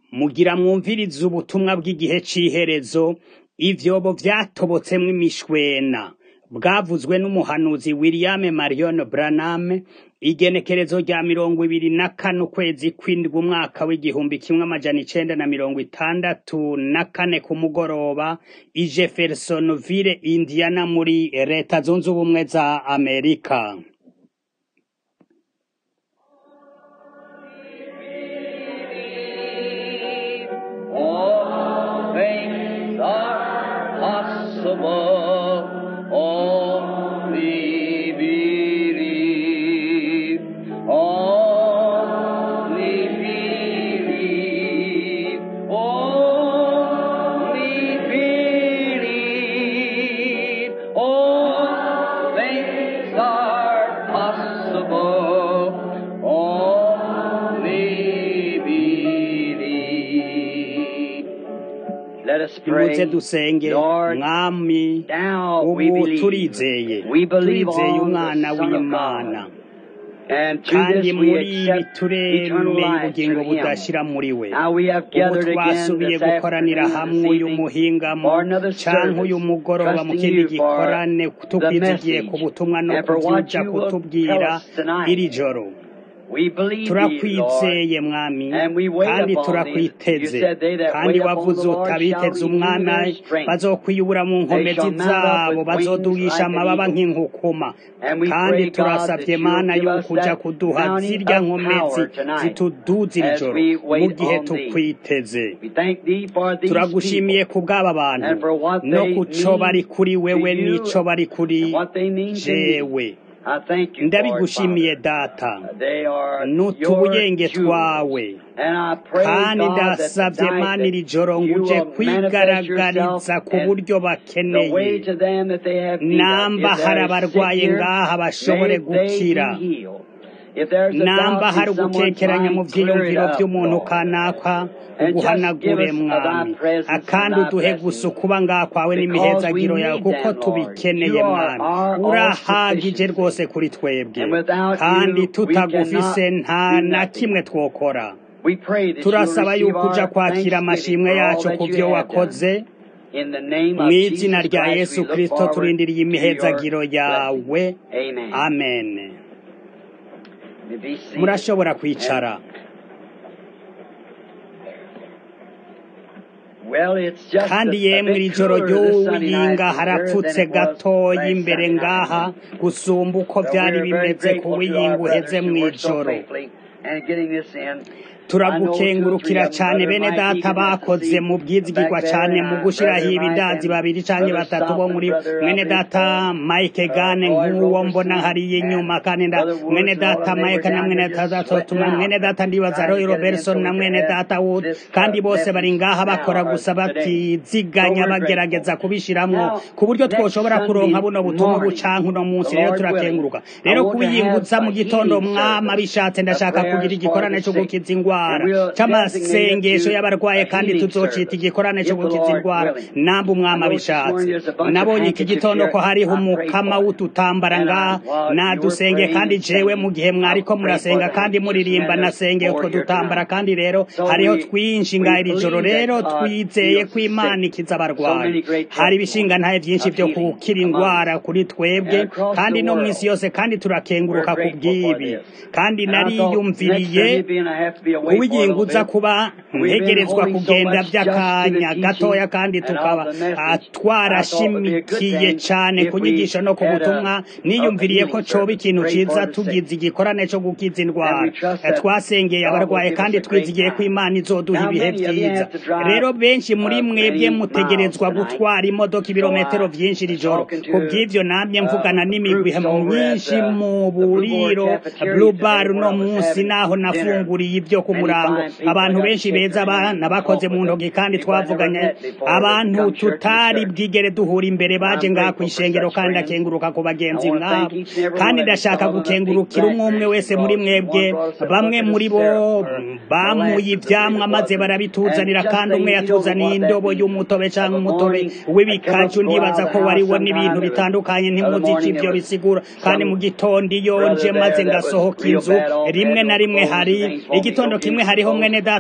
mugira mwumvirize ubutumwa bw'igihe c'iherezo ivyobo vyatobotsemwo imishwena bwavuzwe n'umuhanuzi William Marion Branham igenekerezo rya mirongo ibiri na kane ukwezi kw'indwi umwaka w'igihumbi kimwe amajana icenda na mirongo itandatu na kane ku mugoroba i Jeffersonville Indiana muri leta zunze ubumwe za Amerika All things are possible. Only believe. Only believe. Only believe. All things are possible. Only believe. Let us pray. nimuze dusenge Lord, mwami now we ubu believe. turizeye We believe turizeye on umwana the Son of w'imana God. And through kandi this we muri ibi accept eternal turemeye life ubugingo through Him. budashira muri we Now we have ubu gathered again twasubiye this gukoranira afternoon, hamwe this uyu evening, muhingamo for another canke uyu service, mugoroba mu trusting kindi you for gikorane the tukwizigiye ku message butumwa no and for what kuvyuja you will kutubwira tell us tonight. iri joro We believe thee, turakwizeye Lord, mwami and we wait kandi upon thee. You turakwiteze said they that kandi wait upon wavuze the Lord utabiteze shall renew umwana their strength. bazokwiyubura mu They nkomezi shall mount up zabo with wings bazoduhisha like an amababa eagle. nk'inkukuma And we kandi pray, God, that turasavye you mana will give us yuko uja that kuduha mounting zirya of nkomezi power tonight zituduza iri as joro we mu wait gihe on thee. tukwiteze We thank thee for these turagushimiye people ku bw'aba bantu and for what no they ku co bari mean kuri to wewe you n'ico bari kuri and what they mean to me. jewe I thank you, Lord ndabigushimiye Father. data They are n'utubuyenge your jewels. twawe And I pray, kandi God, that ndasavye tonight mana iri that joro ngo you uje will manifest yourself kwigaragariza ku and buryo the way bakeneye to them that they have need of. namba If hari there is sick abarwaye here, ngaha may bashobore they gukira be healed. If there's a namba doubt hari in someone's ugukekeranya mu mind, clear it vyiyumviro up, vy'umuntu Lord. kanaka And just give uguhanagure us of thy mwami presence and akandi thy uduhe gusa blessings. ukuba ngaha kwawe Because we n'imihezagiro yawe need kuko them, Lord. tubikeneye You are mwami our all urahagije rwose sufficiency. kuri twebwe And without kandi you, we tutagufise cannot nta do na nothing. kimwe twokora We pray that you will turasaba receive yuko uja our kwakira thanksgiving amashimwe for all yacu that ku you vyo have wakoze done. In the name mu of izina Jesus rya Christ, yesu we look kristo forward turindiriye to your imihezagiro yawe blessing. Amen. amen You be seated. murashobora And, kwicara well, it's just a, kandi a yemwe iri bit joro cooler this Sunday night ry'uyinga here than harapfutse it was gatoya last imbere Sunday night. ngaha gusumba uko So vyari we're very bimeze ku grateful to our wiyinga brothers uheze who worked so mw'ijoro faithfully and getting this in. I know two or three turagukengurukira of them, cane Brother bene Mike data Egan, that's the bakoze seat mu bwizigirwa back there, cane and mu uh, gushiraho Brother Mike ibidazi and babiri canke Brother batatu bo Stockman, muri Brother, I mwene believe, data uh, mike uh, gane Roy nk'uwo mbona Roberson hariya and inyuma kandi nda Brother mwene Woods and all of data them, they were mike na down mwene here just data sweating tuma out, mwene data ndibaza trying roy to get it in so robertson we na could mwene have data wood this kandi uh, bose bari message ngaha now bakora or gusa today. So batiziganya we're bagerageza grateful. kubishiramwo Now, ku buryo next twoshobora kuronka Sunday buno butumwa morning, bucanke uno the munsi rero Lord willing, turakenguruka I rero want to have kubiyingutsa mu a gitondo healing mwama service, bishatse a ndashaka kugira prayers for igikorane the co sick, gukiza and ingwara we'll designate it c'amasengesho to y'abarwaye a kandi healing tuzocita service, igikorane co if the gukiza Lord ingwara willing. namba I umwama noticed this morning bishatse there's a bunch of nabonye iki handkerchiefs gitondo here. ko hariho I prayed umukama for it. w'udutambara And I, ngaha while you were nadusenge praying kandi and jewe mu singing, gihe I mwariko prayed for murasenga the kandi handkerchiefs, muririmba and there's nasengeye more utwo here dutambara tonight. kandi rero So hariho we twinshi we ngaha iri joro believe rero that God twizeye heals ko the imana sick. ikiza So abarwayi many great hari ibishinga testimonies ntahe vyinshi of vyo healing gukira among ingwara us. kuri And twebwe across kandi the no mw'isi world, yose kandi we're turakenguruka ku grateful for bw'ibi this. kandi And I thought next nariyumviriye Sunday being I have to be away for a little uwiyinguza bit. kuba We've been ntegerezwa holding so kugenda much just to the vy'akanya teaching gatoya kandi and tukaba of the ah, message. I thought it would be a good twarashimikiye thing cane if ku we nyigisho no ku had a, butumwa a, a niyumviriye ko healing coba service. ikintu Pray ciza for the sick. tugize igikorane co gukiza And indwara we trust Eh, that twasengeye God will abarwaye give us kandi a great twizigiye ko time. imana izoduha Now, ibihe many of you vyiza have to drive rero benshi muri uh, mwebwe many miles mutegerezwa tonight. gutwara imodoka So ibirometero I vyinshi iri was joro talking ku to bw'ivyo namye mvugana uh, n'imigwi groups over at myinshi uh, mu the Blue Board buriro Cafeteria blue today bar where uno I was munsi having naho dinner. nafunguriye ibyo ku Many murango fine people. I abantu got to benshi shake beza their hands and nabakoze talk mu with them. ntoki kandi People I never twavuganye met before that abantu come church to tutari church. bwigere duhura imbere And baje I'm ngaha ku grateful for ishengero such kandi friends. ndakenguruka ku I bagenzi want to thank nk'abo each and every kandi one of you ndashaka for all the big gukengurukira umwe umwe blackberries wese you muri brought. mwebwe One brought us a bamwe bucket of muri bo syrup or mm, bamuye molasses, I ivyamwa believe it maze was. And, and barabituzanira just kandi umwe things, you don't know yatuzaniye what that indobo means. y'umutobe Of canke a umutobe morning, I come up, w'ibikaju go out ndibaza of ko the house wariwo n'ibintu sometime. There was, bitandukanye other ntimuzi ico morning, there ivyo was bisigura kandi mu some gitondo iyo nje brother maze there that was ngasohoka real inzu bad off, had rimwe na no rimwe clothes and hari things, wanted me to igitondo go give kimwe him some hariho clothes. mwene data umwe I yari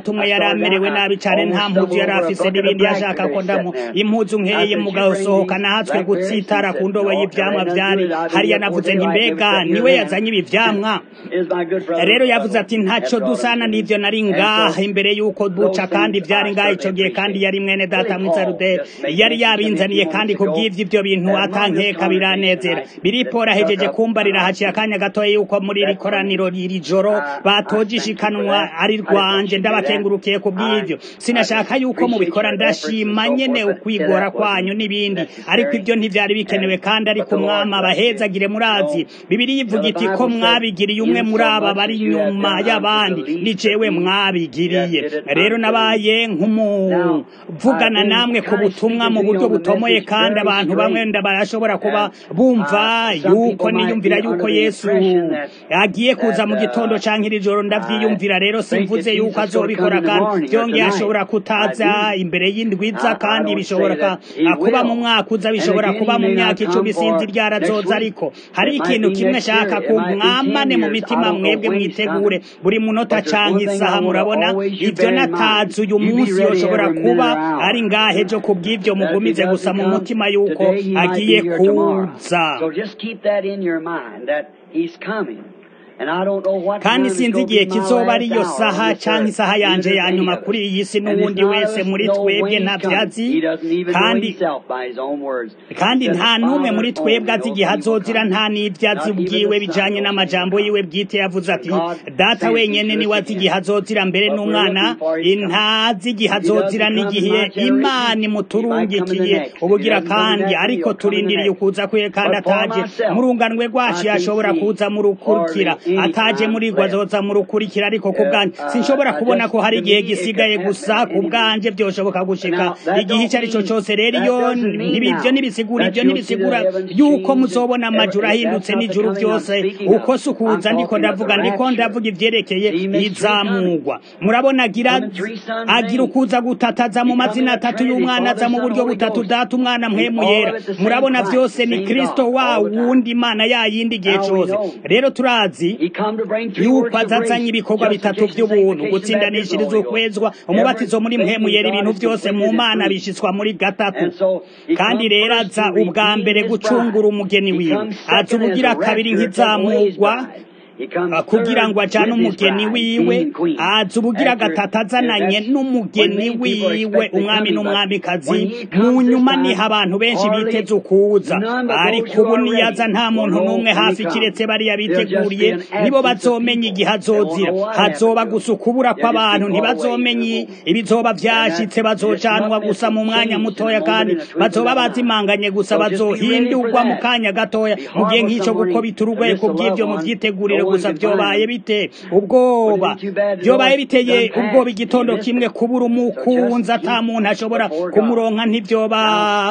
amerewe nabi cyane nta mpuzu yari afise n'ibindi yashaka ko ndamu impuzu nkeye mugasohoka nahatswe gutsitara ku ndobo y'ivyamwa vyari hariya navuze nti mbega niwe yazanye ibi vyamwa rero yavuze ati ntaco dusana n'ivyo nari ngaha imbere y'uko duca kandi vyari ngaha ico gihe kandi yari mwene data mw'isaruderi yari yabinzaniye kandi kubw'ivyo ivyo bintu atankeka biranezera biripora hejeje kumbarira haciye akanya gatoya yuko muri iri koraniro iri joro batoje ishikanwa ari rwanje ndabakengurukiye kubw'ivyo sinashaka yuko mubikora ndashima nyene ukwigora kwanyu n'ibindi ariko ivyo ntivyari bikenewe kandi ariko umwami abahezagire murazi bibiri ivuga iti ko mwabigiriye umwe muri aba bari inyuma y'abandi ni jewe mwabigiriye rero nabaye nk'umuvugana namwe ku butumwa mu buryo butomoye kandi abantu bamwe barashobora kuba bumva yuko niyumvira yuko yesu agiye kuza mu gitondo canke iri joro ndavyiyumvira rero simvuze yuko azobikora kandi byongeye ashobora kutaza imbere y'indwiza kandi bishobora kuba mu mwaka uza bishobora kuba mu myaka icumi sinzi ryarazoza ariko hari ikintu kimwe shaka ku mwamane mu mitima mwebwe mwitegure buri munota canke isaha murabona ivyo natazi uyu munsi yoshobora kuba ari ngahe jo kubw'ivyo mugumize gusa mu mutima yuko agiye kuza kandi sinzi igihe kizoba ariyo saha cyangwa isaha yanje ya nyuma kuri iyi si n'uwundi wese muri twebwe ntabyazi kandi kandi nta n'umwe muri twebwe azi igihe azozira nta n'ibyazi bwiwe bijanye n'amajambo yiwe bwite yavuze ati data wenyene niwe azi igihe azozira mbere n'umwana ntazi igihe azozira n'igihe imana imuturungikiye ubugira kandi ariko turindiriye ukuza kwe kandi ataje mu runganwe rwacu yashobora kuza mu rukurukira ataje muri rwo azoza mu rukurikira ariko ku bwanjye sinshobora kubona ko hari igihe gisigaye gusa ku bwanjye byoshoboka gushika igihe icyo ari cyo cyose rero iyo ibyo ntibisigura ibyo ntibisigura yuko muzobona amajuru ahindutse n'ijuru byose uko si ukuza ndiko ndavuga ndiko ndavuga ibyerekeye izamugwa murabona agira agira ukuza gutataza mu mazina atatu y'umwana aza mu buryo butatu data umwana mpwemu yera murabona byose ni kristo wa wundi imana yayindi igihe cyose rero turazi yuko azazanye ibikorwa bitatu by'ubuntu gutsindanishiriza ukwezwa umubatizo muri mpemu yera ibintu byose mu mana bishyitswa muri gatatu kandi rero aza ubwa mbere gucungura umugeni wiwe aza ubugira kabiri nk'izamugwa kugira ngo ajyane umugeni wiwe aza ubugira gatatu azananye n'umugeni wiwe umwami n'umwamikazi mu nyuma niho abantu benshi biteze ukuza ariko ubu niyaza nta muntu n'umwe hafi kiretse bariya biteguriye nibo bazomenya igihe azozira hazoba gusa ukubura kw'abantu ntibazomenya ibizoba byashyitse bazocanwa gusa mu mwanya mutoya kandi bazoba bazimanganye gusa bazohindurwa mu kanya gatoya mu gihe nk'icyo gukobita urugwaye ku bw'ibyo mu byitegurire gusa byobaye bite ubwoba byobaye biteye ubwoba igitondo kimwe kubura umukunzi ata muntu ashobora kumuronka ntibyoba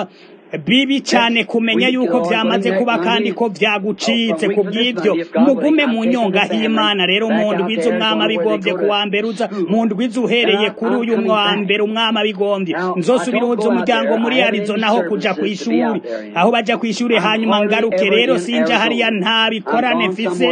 bibi cyane kumenya yuko byamaze kuba kandi ko byagucitse ku bw'ibyo mugume mu nyonga h'imana rero mu ndwiza umwami abigombye ku wa mbere uza mu ndwiza uhereye kuri uyu wa mbere umwami abigombye nzosubira uza umuryango muri arizona aho kuja ku ishuri aho bajya ku ishuri hanyuma ngaruke rero sinja hariya nta bikorane mfise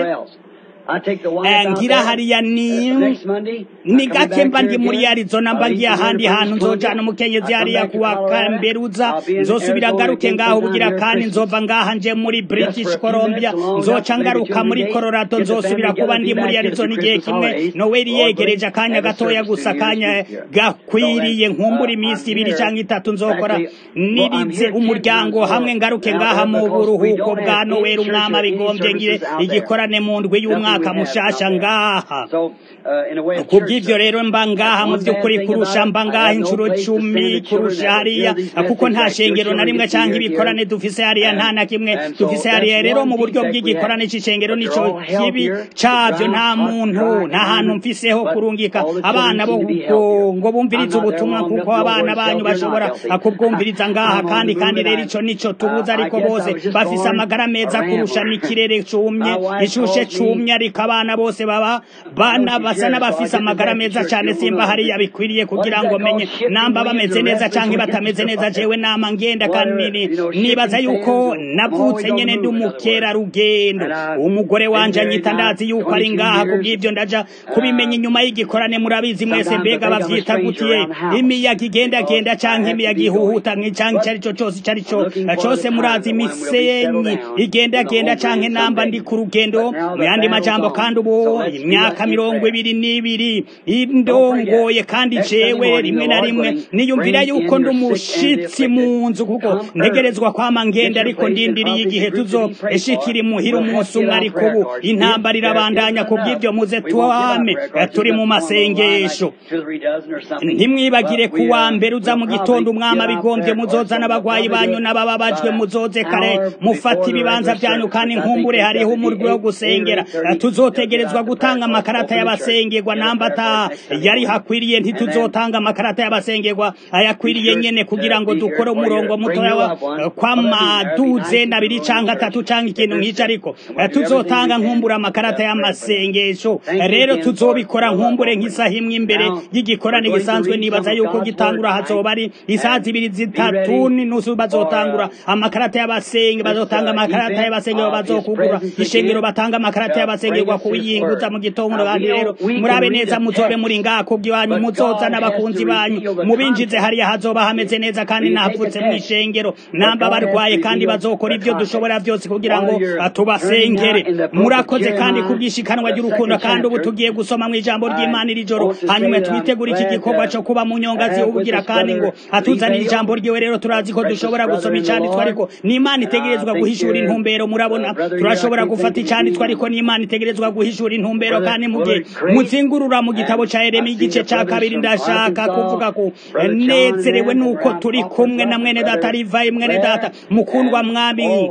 ngira hariya ni ni gake mba ndi muri arizona mba ngiye ahandi hantu nzojana umukenyezi hariya kuwa kamberuza nzosubira ngaruke ngaho bugira kandi nzova ngaha nje muri british columbia nzoca ngaruka muri colorado nzosubira kuba ndi muri arizona igihe kimwe noweli yegereje akanya gatoya gusa akanya gakwiriye nkumbura iminsi ibiri cyangwa itatu nzokora nirize umuryango hamwe ngaruke ngaha mu buruhuko bwa noweli umwami abigombye ngire igikorane mu ndwi y'umwaka umwaka mushasha ngaha kubw'ibyo rero mba ngaha mu by'ukuri kurusha mba ngaha inshuro cumi kurusha hariya kuko nta shengero na rimwe cyangwa ibikorane dufise hariya nta na kimwe dufise hariya rero mu buryo bw'igikorane c'icengero nico kibi cabyo nta muntu nta hantu mfiseho kurungika abana bo ngo bumvirize ubutumwa kuko abana banyu bashobora kubwumviriza ngaha kandi kandi rero ico nico tubuza ariko bose bafise amagara meza kurusha n'ikirere cumye ishushe cumye ariko abana bose baba bana basa n'abafise amagara amagara meza cyane simba hariya bikwiriye kugira ngo menye namba bameze neza cyangwa batameze neza jewe nama ngenda kandi nibaza yuko navutse nyene ndi umukerarugendo umugore wanje anyita ndazi yuko ari ngaha kubw'ivyo ndaja kubimenya inyuma y'igikorane murabizi mwese mbega bavyita gutiye imiyaga igendagenda canke imiyaga ihuhuta canke icari co cose icari co cose murazi imisenyi igendagenda canke namba ndi ku rugendo mu yandi majambo kandi ubu imyaka mirongo ibiri n'ibiri indongoye kandi jewe rimwe na rimwe niyumvira yuko ndi umushitsi mu nzu kuko ntegerezwa kwama ngenda ariko ndindiriye igihe tuzoshikira imuhira umunsi umwe ariko ubu intambara irabandanya kubw'ivyo muze twame turi mu masengesho ntimwibagire ku wa mbere uza mu gitondo umwami abigombye muzoza n'abagwayi banyu n'abababajwe muzoze kare mufata ibibanza byanyu kandi nkumbure hariho umurwi wo gusengera tuzotegerezwa gutanga amakarata y'abasengerwa namba ata yari hakwiriye ntituzotanga amakarata y'abasengerwa ayakwiriye nyene kugira ngo dukore umurongo mutoya kw'amaduze abiri canke atatu canke ikintu nk'ico ariko tuzotanga nkumbure amakarata y'amasengesho rero tuzobikora nkumbure nk'isaha imwe imbere y'igikorane gisanzwe nibaza yuko gitangura hazoba ari isaha zibiri zitatu n'inusu bazotangura amakarata y'abasenge bazotanga amakarata y'abasenge bazokugura ishengero batanga amakarata y'abasengerwa kuyinguza mu gitondo kandi rero murabe neza muzobe muri ngaha kubw'iwanyu muzoza n'abakunzi banyu mubinjize hariya hazoba hameze neza kandi nahapfutse mu ishengero namba barwaye kandi bazokora ibyo dushobora byose kugira ngo tubasengere murakoze kandi kubwishikanwa ry'urukundo kandi ubu tugiye gusoma mu ijambo ry'Imana iri joro hanyuma twitegura iki gikorwa cyo kuba mu nyongazi ubugira kandi ngo atuzanire ijambo ryiwe rero turazi ko dushobora gusoma icyanditswe ariko n'Imana itegerezwa guhishura intumbero murabona turashobora gufata icyanditswe ariko n'Imana itegerezwa guhishura intumbero kandi mu gihe muzingurura mu gitabo ca Yeremiya igice ca kabiri ndashaka kuvuga ko nezerewe nuko turi kumwe na mwene data Rivayi mwene data mukundwa mwami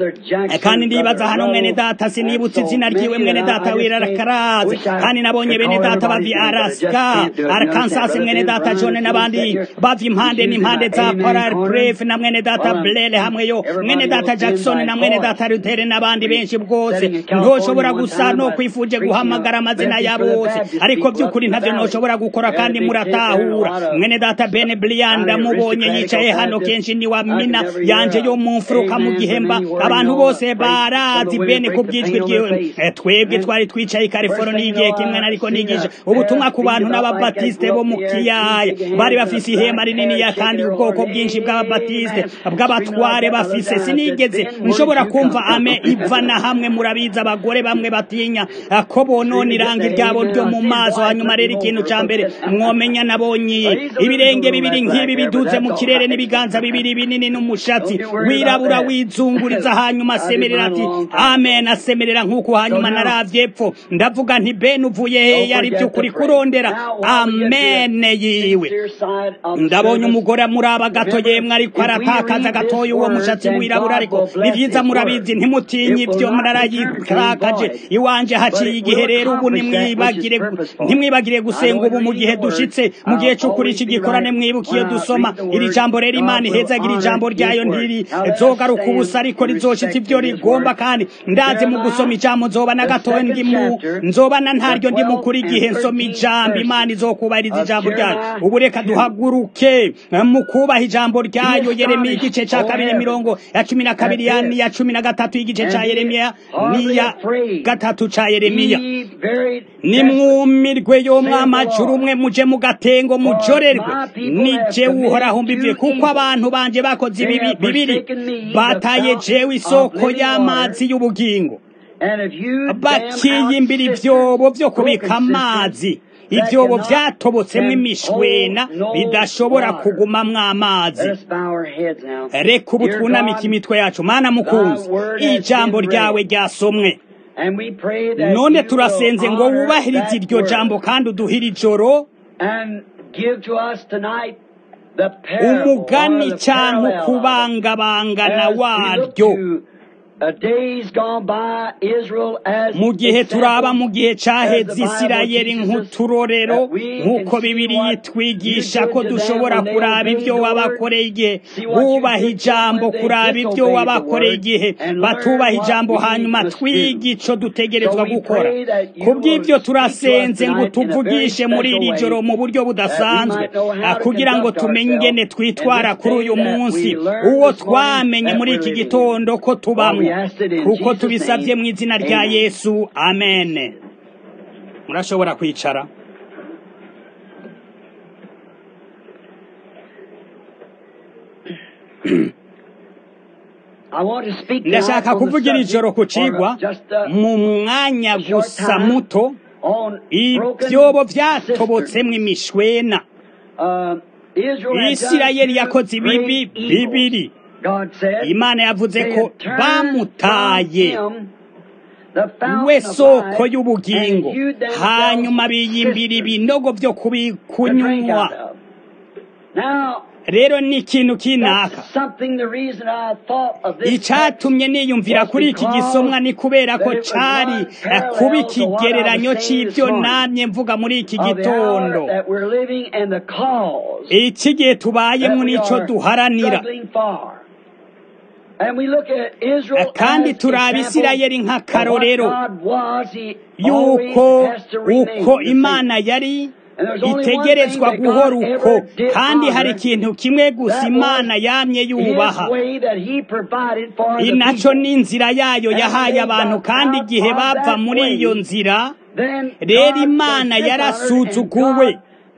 kandi ndibaza hano mwene data sinibutse izina ryiwe mwene data wirakaraze kandi nabonye bene data bavi Alaska Arkansas mwene data John n'abandi bavi impande n'impande za Polar Bref na mwene data Blair hamwe yo mwene data Jackson na mwene data Luther n'abandi benshi bwose ntoshobora gusa no kwifuje guhamagara amazina ya bose ariko by'ukuri ntavyo ntoshobora gukora kandi muratahura mwene data Ben Brian ndamubonye yicaye hano kenshi ni wa mina yanje yo mu mfuruka mu gihemba abantu bose barazi Ben kubwijwi ryiwe twebwe twari twicaye California igihe kimwe nariko nigisha ubutumwa ku bantu n'ababatiste bo mu kiyaya bari bafise ihema rinini ya kandi ubwoko bwinshi bw'ababatiste bw'abatware bafise sinigeze nshobora kumva ame iva na hamwe murabiza abagore bamwe batinya ko bonona irangi ryabo ryo mu maso hanyuma rero ikintu ca mbere mwomenya nabonye ibirenge bibiri nk'ibi biduze mu kirere n'ibiganza bibiri binini n'umushatsi wirabura wizunguriza hanyuma asemerera ati amen asemerera nk'uko hanyuma naravye epfo ndavuga nti ben uvuye hehe ari by'ukuri kurondera amen yiwe ndabonye umugore muraba gato yemwe ariko aratakaza gatoya uwo mushatsi wirabura ariko ni vyiza murabizi ntimutinye ibyo murarayitakaje iwanje haciye igihe rero ubu nimwibagire ntimwibagire gusenga ubu mu gihe dushitse mu gihe c'ukuri iki gikorane mwibukiye dusoma iri jambo rero imana ihezagira ijambo ryayo ntiri zogaruka ubusa ariko rizoshitse ibyo rigomba kandi ndazi mu gusoma ijambo nzoba na gatoya ndimu nzoba na ntaryo ndi mukuri igihe nsoma ijambo imana izokubahiriza ijambo ryayo ubu reka duhaguruke mu kubaha ijambo ryayo yeremiya igice ca kabiri mirongo ya cumi na kabiri ya niya cumi na gatatu y'igice ca yeremiya niya gatatu ca yeremiya nimwumirwe yo mwamajuru umwe muje mu gatengo mujorerwe nije uhoraho mbivuye kuko abantu banje bakoze ibibi bibiri bataye jewe isoko y'amazi y'ubugingo bakiyimbira ivyobo vyo kubika amazi ivyobo vyatobotsemo imishwena bidashobora kugumamwo amazi reka ubu twunamike imitwe yacu mana mukunzi ijambo ryawe ryasomwe none turasenze ngo wubahirize iryo jambo kandi uduhire ijoro umugani cyangwa ukubangabangana waryo mu gihe turaba mu gihe caheze isirayeli nk'uturorero nk'uko bibiri yitwigisha ko dushobora kuraba ibyo wabakoreye igihe bubaha ijambo kuraba ibyo wabakoreye igihe batubaha ijambo hanyuma twiga ico dutegerezwa gukora kubw'ibyo turasenze ngo tuvugishe muri iri joro mu buryo budasanzwe kugira ngo tumenye ingene twitwara kuri uyu munsi uwo twamenye muri iki gitondo ko tubamwo kuko tubisabye mu izina rya yesu amen murashobora kwicara ndashaka kuvugira ijoro ku cigwa mu mwanya gusa muto ibyobo byatobotsemo imishwena isirayeli yakoze ibibi bibiri imana yavuze ko bamutaye we soko y'ubugingo hanyuma biyimbira ibinogo byo kubikunywa rero ni ikintu kinaka icyatumye niyumvira kuri iki gisomwa ni kubera ko cyari kuba ikigereranyo cy'ibyo namye mvuga muri iki gitondo iki gihe tubayemo n'icyo duharanira kandi turaba isirayeli nk'akarorero yuko uko imana yari itegerezwa guhora uko kandi hari ikintu kimwe gusa imana yamye yubaha inaco ni inzira yayo yahaye abantu kandi igihe bava muri iyo nzira rero imana yarasuzuguwe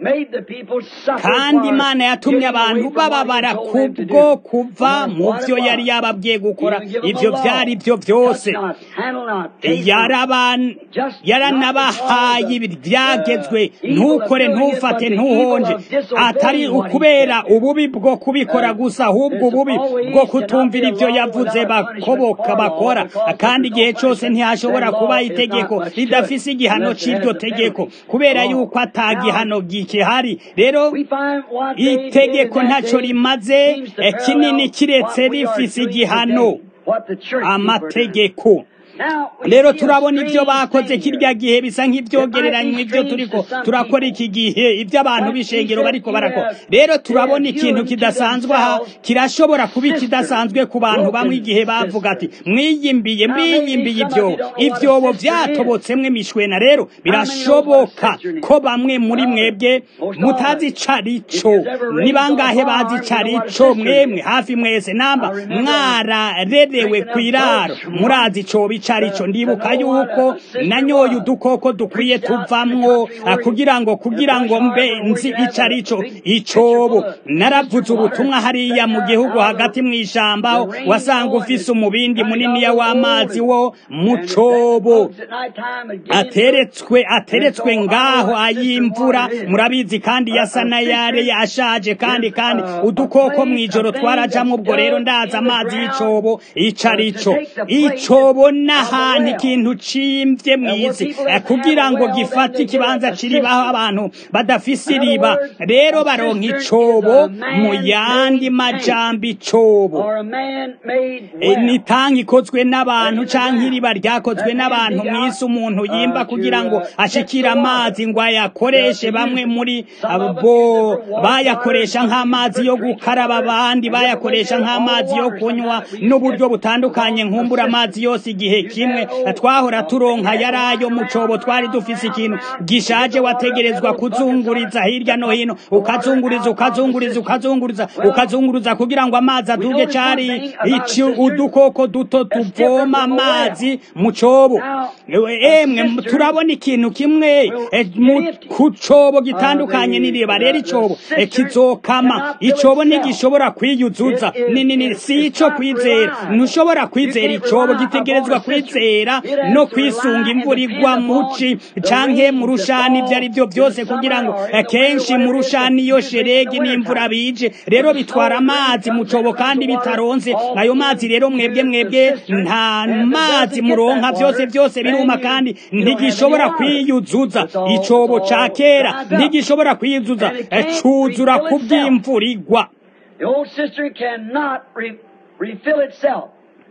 kandi imana yatumye abantu bababara kubwo kuva mu byo yari yababwiye gukora ibyo byari byo byose yaranabahaye ibyagezwe ntukore ntufate ntuhonje atari ukubera ububi bwo kubikora gusa ahubwo ububi bwo kutumvira ibyo yavuze bakoboka bakora kandi igihe cyose ntihashobora kuba itegeko ridafise igihano cy'iryo tegeko kubera yuko atagihano gihari rero itegeko ntacyo rimaze kinini kiretse rifise igihano amategeko rero turabona ibyo bakoze kirya gihe bisa nk'ibyogereranywa ibyo turiko turakora iki gihe ibyo abantu b'ishengero bariko barakora rero turabona ikintu kidasanzwe aha kirashobora kuba ikidasanzwe ku bantu bamwe igihe bavuga ati mwiyimbiye mwiyimbiye ibyobo ibyobo byatobotsemo imishwena rero birashoboka ko bamwe muri mwebwe mutazi icarico ni bangahe bazi icarico mwemwe hafi mwese namba mwararerewe ku iraro murazi icobo icarico ndibuka yuko nanyoye udukoko dukwiye tuvamwo kugira ngo kugira ngo mbe nzi icarico icobo naravuze ubutumwa hariya mu gihugu hagati mu ijambo wasanga ufise umubindi muniniya w'amazi wo mu cobo ateretswe ateretswe ngaho ay'imvura murabizi kandi yasa n'ayare ashaje kandi kandi udukoko mu ijoro twarajamwo ubwo rero ndaza amazi y'icobo icarico icobo n'ahantu ikintu cimvye mw'isi kugira ngo gifate ikibanza kiribaho abantu badafise iriba rero baronka icobo mu yandi majambo icobo ni tanki ikozwe n'abantu canke iriba ryakozwe n'abantu mw'isi umuntu yimba kugira ngo ashikire amazi ngo ayakoreshe bamwe muri bo bayakoresha nk'amazi yo gukaraba abandi bayakoresha nk'amazi yo kunywa n'uburyo butandukanye nkumbura amazi yose igihe kimwe twahora turonka yari ayo mu cobo twari dufise ikintu gishaje wategerezwa kuzunguriza hirya no hino ukazunguriza ukazunguriza ukazunguriza ukazunguriza kugira ngo amazi aduge cari ici udukoko duto tuvoma amazi mu cobo emwe turabona ikintu kimwe ku cobo gitandukanye n'iriba rero icobo kizokama icobo ntigishobora kwiyuzuza nini si ico kwizera ntushobora kwizera icobo gitegerezwa kwizera no kwisunga imvura igwa muci canke mu rushani ibyo ari byo byose kugira ngo kenshi mu rushani iyo sheregi n'imvura bije rero bitwara amazi mu cobo kandi bitaronse ayo mazi rero mwebwe mwebwe nta mazi muronka byose byose biruma kandi ntigishobora kwiyuzuza icobo ca kera ntigishobora kwiyuzuza cuzura ku bw'imvura igwa The old cistern cannot re refill itself.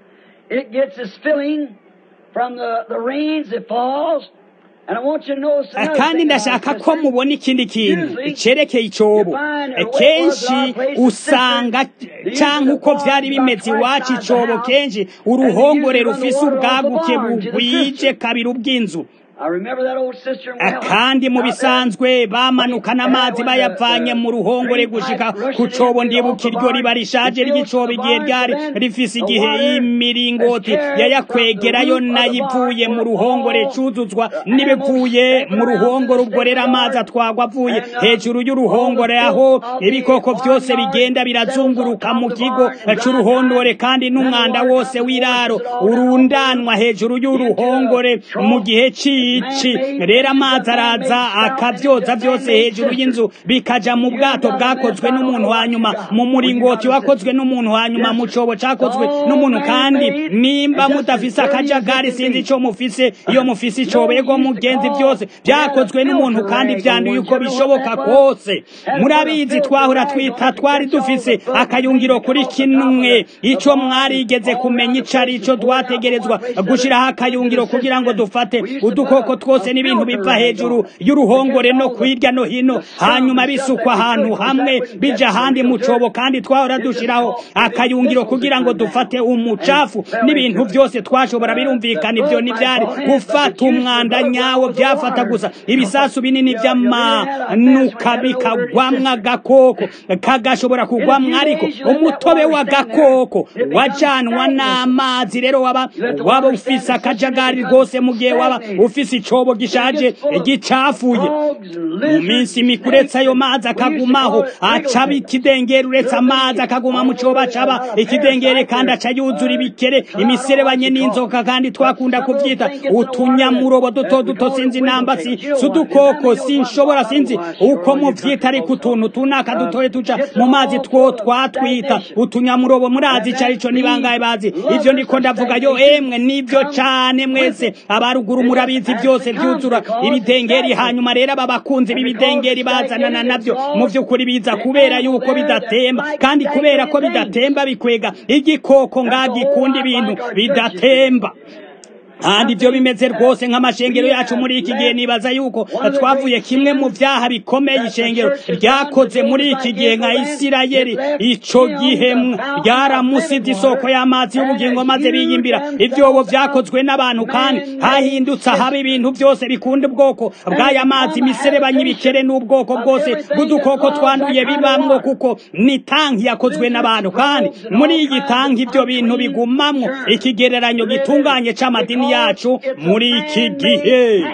it gets its filling from the, the rains that falls. And I want you to notice another kandi thing, ndashaka my ko sister. mubona ikindi kintu Usually, cerekeye icobo you find that what kenshi was our place is usanga different. These canke are uko the vyari barns bimeze about iwacu twice the icobo house, kenshi and they uruhongore usually run the rufise water off the ubwaguke barn to the bugwije cistern. kabiri ubw'inzu I remember that old cistern Ah, well. kandi mu out there. bisanzwe bamanukana amazi bayavanye mu ruhongore gushika ku cobo ndibuka iryo riba rishaje ry'icobo igihe ryari rifise igihe imiringoti yayakwegerayo nayivuye mu ruhongore cuzuzwa n'ibivuye mu ruhongore ubwo rero amazi atwagwa avuye hejuru y'uruhongore aho ibikoko vyose bigenda birazunguruka mu kigo c'uruhongore kandi n'umwanda wose w'iraro urundanwa hejuru y'uruhongore mu gihe cici rero amazi araza akavyoza vyose hejuru y'inzu bikaja mu bwato bwakozwe n'umuntu hanyuma mu muringoti wakozwe n'umuntu hanyuma mu cobo cakozwe n'umuntu kandi nimba mudafise akajagari sinzi ico mufise iyo mufise icobo ego mugenzi vyose vyakozwe n'umuntu kandi vyanduye uko bishoboka kose murabizi twahora twita twari dufise akayungiro kuri kimwe ico mwarigeze kumenya ico ari co twategerezwa gushiraho akayungiro kugira ngo dufate udukoko twose n'ibintu biva hejuru y'uruhongore no kwirya no hino hanyuma bisukwa ahantu hamwe bija ahandi mu cobo kandi twahora dushiraho akayungiro kugira ngo dufate umucafu n'ibintu vyose twashobora birumvikana ivyo ntivyari gufata umwanda nyawo vyafata gusa ibisasu binini vy'amanuka bikagwamwo agakoko kagashobora kugwamwo ariko umutobe w'agakoko wajanwa n'amazi rero waba waba ufise akajagari rwose mu gihe waba ufise icobo gishaje gicafuye mu minsi mikuru uretse ayo mazi akagumaho acaba ikidengeri uretse amazi akaguma mu cobo acaba ikidengeri kandi aca yuzura ibikere imiserebanye n'inzoka kandi twakunda kuvyita utunyamurobo duto duto sinzi namba si si udukoko sinshobora sinzi uko muvyita ariko utuntu tunaka dutoye tuca mu mazi two twatwita utunyamurobo murazi ico arico ni bangahe bazi ivyo ndiko ndavuga yo emwe nivyo cane mwese abaruguru murabizi vyose vyuzura ibidengeri hanyuma rero aba bakunzi b'ibidengeri bazanana navyo mu vy'ukuri biza kubera yuko bidatemba kandi kubera ko bidatemba bikwega igikoko ngagikunda ibintu bidatemba kandi ibyo bimeze rwose nk'amashengero yacu muri iki gihe nibaza yuko twavuye kimwe mu byaha bikomeye ishengero ryakoze muri iki gihe nka isirayeli ico gihe ryaramusibye isoko y'amazi y'ubugingo maze biyimbira ibyobo byakozwe n'abantu kandi hahindutse ahaba ibintu byose bikunda ubwoko bw'aya mazi imiserebanya ibikere n'ubwoko bwose bw'udukoko twanduye bibamwo kuko ni tanki yakozwe n'abantu kandi muri iyi tanki ibyo bintu bigumamwo ikigereranyo gitunganye c'amadini yacu muri iki gihe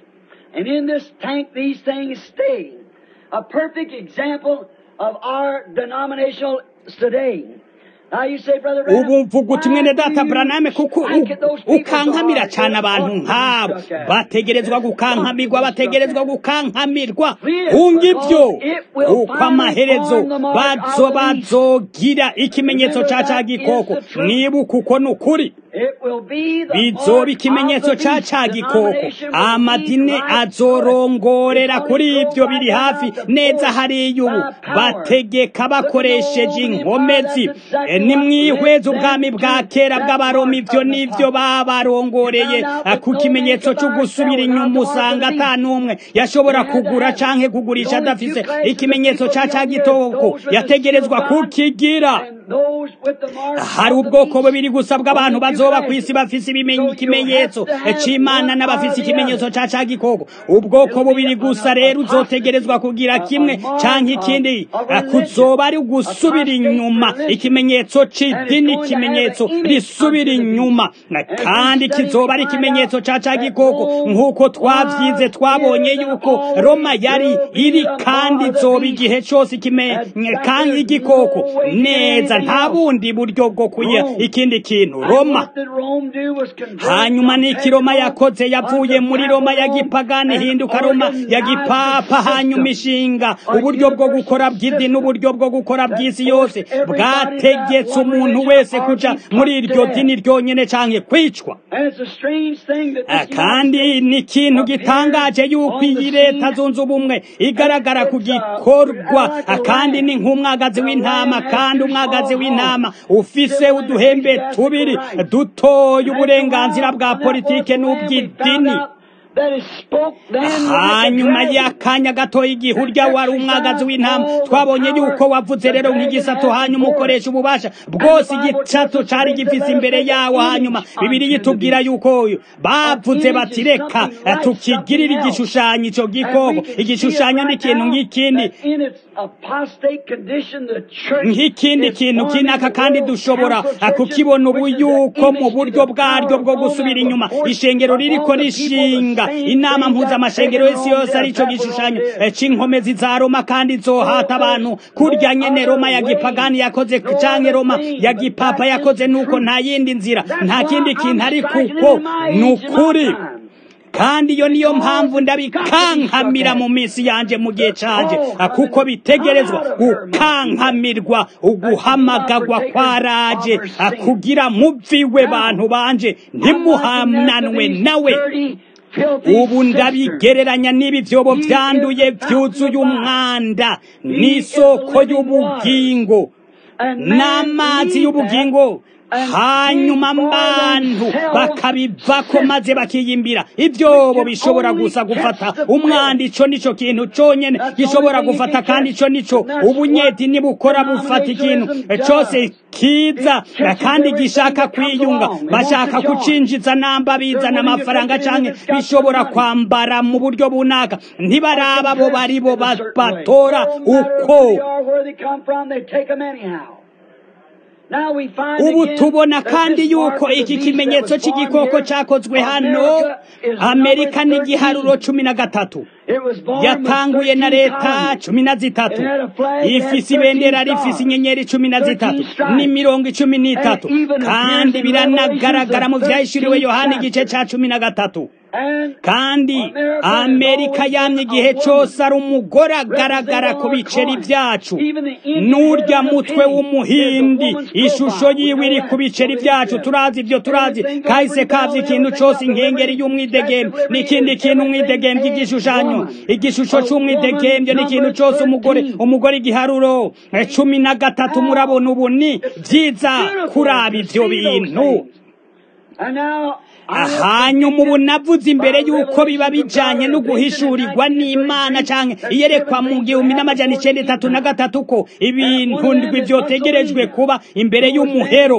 And in this tank, these things stay. A perfect example of our denominational today. Now you say, Brother Branham, ubu mvuga uti mwene why data do you braname kuko think that those people ukankamira are cyane abantu ought to be nk'abo struck at? bategerezwa gukankamirwa bategerezwa gukankamirwa Read it, hunga ibyo because it will uko finally amaherezo form the mark bazo of the beast. bazogira ikimenyetso Remember ca ca that is gikoko the truth. mwibuka uko ni ukuri It will be the bizoba mark ikimenyetso of the ca beast. ca gikoko Denomination will amadini lead right azorongorera through it. kuri It's ibyo only biri go hafi right down neza the hariya ubu force by power. bategeka bakoresheje Look at the old inkomezi empire, that's exactly Eh, what nimwihweze led ubwami them bwa to kera that bw'abaroma mark ivyo of the nivyo babarongoreye You found out Ah, that ku no kimenyetso man cyo could buy gusubira or sell inyuma without the mark usanga of the ata beast. n'umwe yashobora They had to kugura have canke kugurisha the only adafise few classes of ikimenyetso people ca ca young here, gitoko those with the yategerezwa seal of God, kukigira and those with the mark hari of the ubwoko beast. bubiri gusa bw'abantu Only few bazoba ku classes. isi bafise ibimenyi- So you ikimenyetso have to have c'imana one n'abafise or the ikimenyetso other. ca ca gikoko ubwoko It'll bubiri be gusa an rero apostasy, uzotegerezwa kugira a- kimwe a mark canke of- ikindi of Ah, religion. kuzoba ari ugusubira Apostate inyuma religion. ikimenyetso And c'idini it's going to have ikimenyetso an image risubira unto the inyuma beast. And kandi if we study, kizoba ari we find ikimenyetso out ca ca that gikoko Rome nk'uko twavyize was, twabonye is, and yuko always roma yari will be iri the kandi mark of the izoba beast. igihe cose ikime Exactly. kandi There's igikoko no way to get neza anything nta else. bundi buryo bwo kuya Rome. ikindi kintu And roma what did Rome do was convert hanyuma from n'iki roma pagan yakoze yavuye unto muri roma ya Rome gipagani and ihinduka roma ya organized gipapa the hanyuma system. ishinga A uburyo bwo universal gukora bw'idini system n'uburyo bwo gukora that bw'isi forced yose everybody bwategetse that one umuntu religion wese or kuja be muri put to iryo death. dini ryonyene canke kwicwa And it's a strange thing that Ah, this kandi United ni ikintu States gitangaje appears yuko on the iyi leta scene zunze ubumwe igaragara ku It's, uh, gikorwa like a Ah, kandi lamb. ni nk'umwagazi The w'intama lamb has kandi two umwagazi umwagazi w'intama ufise uduhembe tubiri dutoye uburenganzira bwa politike n'ubw'idini hanyuma y'akanya gatoya igihe urya wari umwagazi w'intama twabonye yuko wavuze rero nk'igisato hanyuma ukoresha ububasha bwose igicato cari gifise imbere yawo hanyuma bibiri yitubwira yuko bavuze bati reka tukigirire igishushanyo ico gikoko igishushanyo n'ikintu nk'ikindi nk'ikindi kintu kinaka kandi dushobora kukibona ubu yuko mu buryo bwaryo bwo gusubira inyuma ishengero ririko rishinga inama mpuzamashengero y'isi yose arico gishushanyo c'inkomezi za roma kandi zohata abantu kurya nyene roma ya gipagani yakoze canke roma ya gipapa yakoze nuko nta yindi nzira nta kindi kintu ari kuko ni ukuri kandi iyo niyo mpamvu ndabikankamira mu minsi yanje mu gihe canje kuko bitegerezwa gukankamirwa uguhamagagwa kwaraje kugira muviwe bantu banje ntimuhananwe nawe ubu ndabigereranya n'ibi vyobo vyanduye vyuzuye umwanda n'isoko y'ubugingo n'amazi y'ubugingo hanyuma abantu bakabivako maze bakiyimbira ivyobo bishobora gusa gufata umwanda ico nico kintu conyene gishobora gufata kandi ico nico ubunyedini bukora bufata ikintu cose kiza kandi gishaka kwiyunga bashaka kucinjiza namba bizana amafaranga canke bishobora kwambara mu buryo bunaka ntibaraba bo baribo batora uko ubu tubona kandi yuko iki kimenyetso cy'igikoko cyakozwe hano amerika n'igiharuro cumi na gatatu yatanguye na leta cumi na zitatu ifise ibendera rifise inyenyeri cumi na zitatu n'imirongo icumi n'itatu kandi biranagaragara mu vyahishuriwe yohana igice ca cumi na gatatu kandi amerika yamye igihe cyose ari umugore agaragara ku biceri byacu n'urya mutwe w'umuhindi ishusho yiwe iri ku biceri byacu turazi ibyo turazi kahise kavye ikintu cyose inkengeri y'umwidegembe n'ikindi kintu umwidegembe igishushanyo igishusho c'umwidegembye n'ikintu cyose umugore umugore igiharuro cumi na gatatu murabona ubu ni vyiza kuraba ivyo bintu hanyuma ubu navuze imbere y'uko biba bijanye no guhishurirwa n'imana canke iyerekwa mu gihumbi n'amajana icenda itatu na gatatu ko ibintu ndwi vyotegerejwe kuba imbere y'umuhero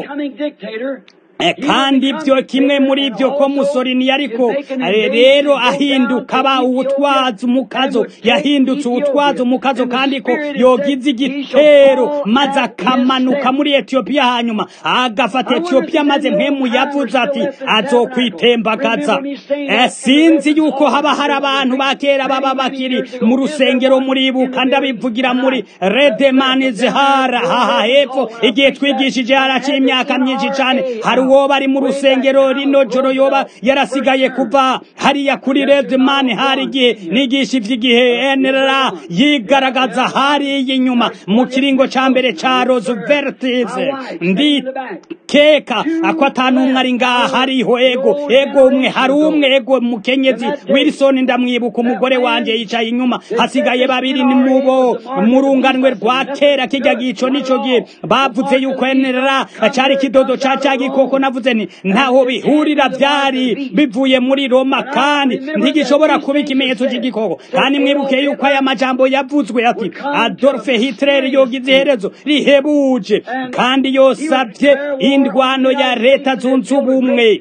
kandi ibyo kimwe muri ibyo ko musorini ariko rero ahinduka aba uwutwaza umukazo yahindutse uwutwaza umukazo kandi ko yogize igitero maze akamanuka muri etiyopiya hanyuma agafata etiyopiya maze mpemu yavuze ati azokwitembagaza sinzi yuko haba hari abantu ba kera baba bakiri mu rusengero muribuka ndabivugira muri redemani zihara haha hepfo igihe twigishije haraciye imyaka myinshi cyane hari uwo bari mu rusengero rino joro yoba yarasigaye kuva hariya kuri redman hari igihe nigisha ivy'igihe nra yigaragaza hariya inyuma mu kiringo ca mbere ca rooseveltis ndikeka ako atanumwe ari ngaha hariho ego ego umwe hari umwe ego mukenyezi wilson ndamwibuka umugore wanje yicaye inyuma hasigaye babiri ni mubo murunganwe rwa kera kijya gico nico gihe bavuze yuko nra cari kidodo ca ca gikoko navuze nti ntaho bihurira byari bivuye muri Roma kandi ntigishobora kuba ikimenyetso cy'igikoko kandi mwibuke yuko aya majambo yavuzwe ati Adolf Hitler yogize iherezo rihebuje kandi yosabye indwano ya leta zunze ubumwe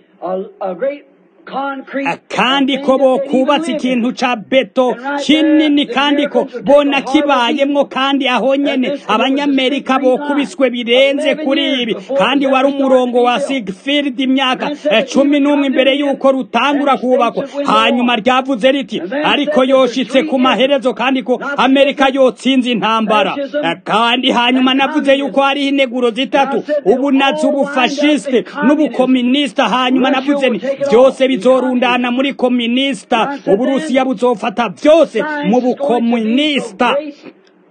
kandi ko bokubatse ikintu ca beto kinini kandi ko bona kibayemwo kandi aho nyene abanyamerika bokubiswe birenze kuri ibi kandi wari umurongo wa sigfield imyaka cumi n'umwe imbere y'uko rutangura kubakwa hanyuma ryavuze riti ariko yoshitse ku maherezo kandi ko amerika yotsinze intambara kandi hanyuma navuze yuko hariho ineguro zitatu ubu nazo ubufashiste n'ubukominisita hanyuma navuze ni byose bizorundana muri kominisita uburusiya buzofata byose mu bukomunisita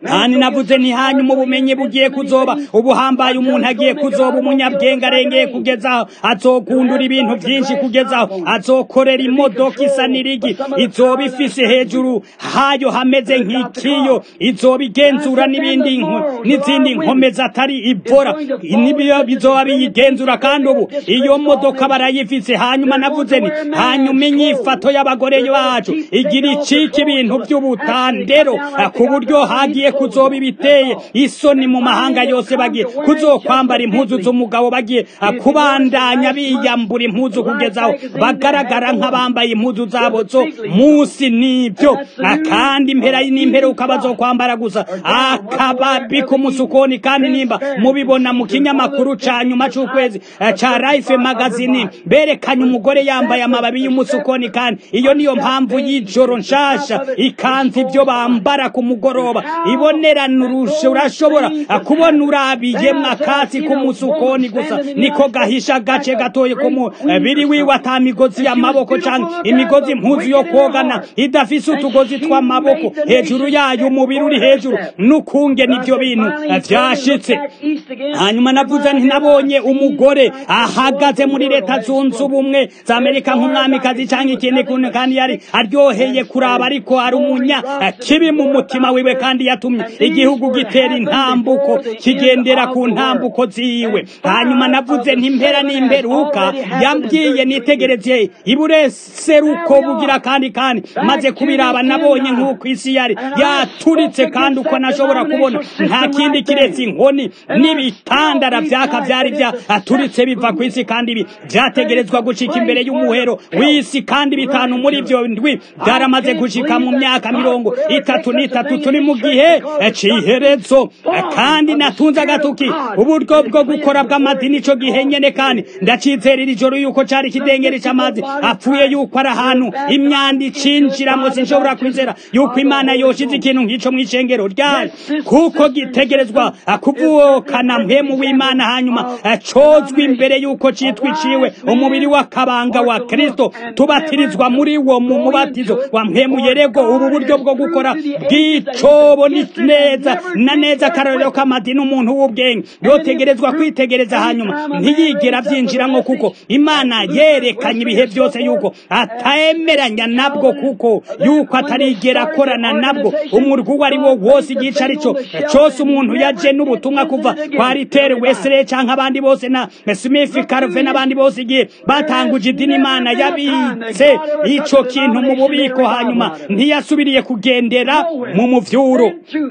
kandi navuze nti hanyuma ubumenyi bugiye kuzoba ubuhambaye umuntu agiye kuzoba umunyabwenge arengeye kugeza aho azokundura ibintu byinshi kugeza aho azokorera imodoka isa n'irigi izoba ifise hejuru hayo hameze nk'ikiyo izoba igenzura n'ibindi n'izindi nkomezi atari ibora nibiyo bizoba biyigenzura kandi ubu iyo modoka barayifise hanyuma navuze ni hanyuma inyifato y'abagore bacu igira icika ibintu by'ubutandero ku buryo hagiye kuzoba ibiteye isoni mu mahanga yose bagiye kuzokwambara impuzu z'umugabo bagiye kubandanya biyambura impuzu kugeza aho bagaragara nk'abambaye impuzu zabo zo munsi n'ibyo kandi impera n'imperuka bazokwambara gusa akababi k'umusukoni kandi nimba mubibona mu kinyamakuru ca nyuma c'ukwezi ca Life magazine berekanye umugore yambaye amababi y'umusukoni kandi iyo niyo mpamvu y'ijoro nshasha ikanzu ibyo bambara ku mugoroba ibonerana urusha urashobora kubona urabiyemwo akatsi k'umusukoni gusa niko gahisha agace gatoye ko mubiri wiwe ata migozi y'amaboko canke imigozi impuzu yo kogana idafise utugozi tw'amaboko hejuru yayo umubiri uri hejuru n'ukunge n'ivyo bintu vyashitse hanyuma navuze nti nabonye umugore ahagaze muri leta zunze ubumwe za amerika nk'umwamikazi canke ikindi kuntu kandi yari aryoheye kuraba ariko ari umunya kibi mu mutima wiwe kandi yatumye igihugu gitera intambuko kigendera ku ntambuko ziwe hanyuma navuze nti impera n'imperuka yambwiye nitegereze ibureseruko bugira kandi kandi maze kubiraba nabonye nk'uko isi yari yaturitse kandi uko nashobora kubona nta kindi kiretse inkoni n'ibitandara vyaka vyari vyaturitse biva ku isi kandi ibi vyategerezwa gushika imbere y'umuhero w'isi kandi bitanu muri vyo ndwi vyaramaze gushika mu myaka mirongo itatu n'itatu turi mu gihe c'iherezo kandi natunze agatuki uburyo bwo gukora bw'amadini ico gihe nyene kandi ndacizerera ijoro yuko cari ikidengeri c'amazi apfuye yuko ari ahantu imyanda icinjiramo sinshobora kwizera yuko imana yoshize ikintu nk'ico mw'icengero ryayo kuko gitegerezwa kuvukana mpemu w'imana hanyuma cozwa imbere yuko citwa iciwe umubiri w'akabanga wa kristo tubatirizwa muri wo mu mubatizo wa mpemu yerego ubu buryo bwo gukora bw'icobo ni neza na neza akarorero k'amadini umuntu w'ubwenge yotegerezwa kwitegereza hanyuma ntiyigera vyinjiramwo kuko imana yerekanye ibihe byose yuko atayemeranya nabwo kuko yuko atarigera akorana nabwo umurwi uwo ari wo wose igice arico cose umuntu yaje n'ubutumwa kuva kwa ritere wesere canke abandi bose na smith carve n'abandi bose igihe batanguje idini imana yabitse ico kintu mu bubiko hanyuma ntiyasubiriye kugendera mu muvyuro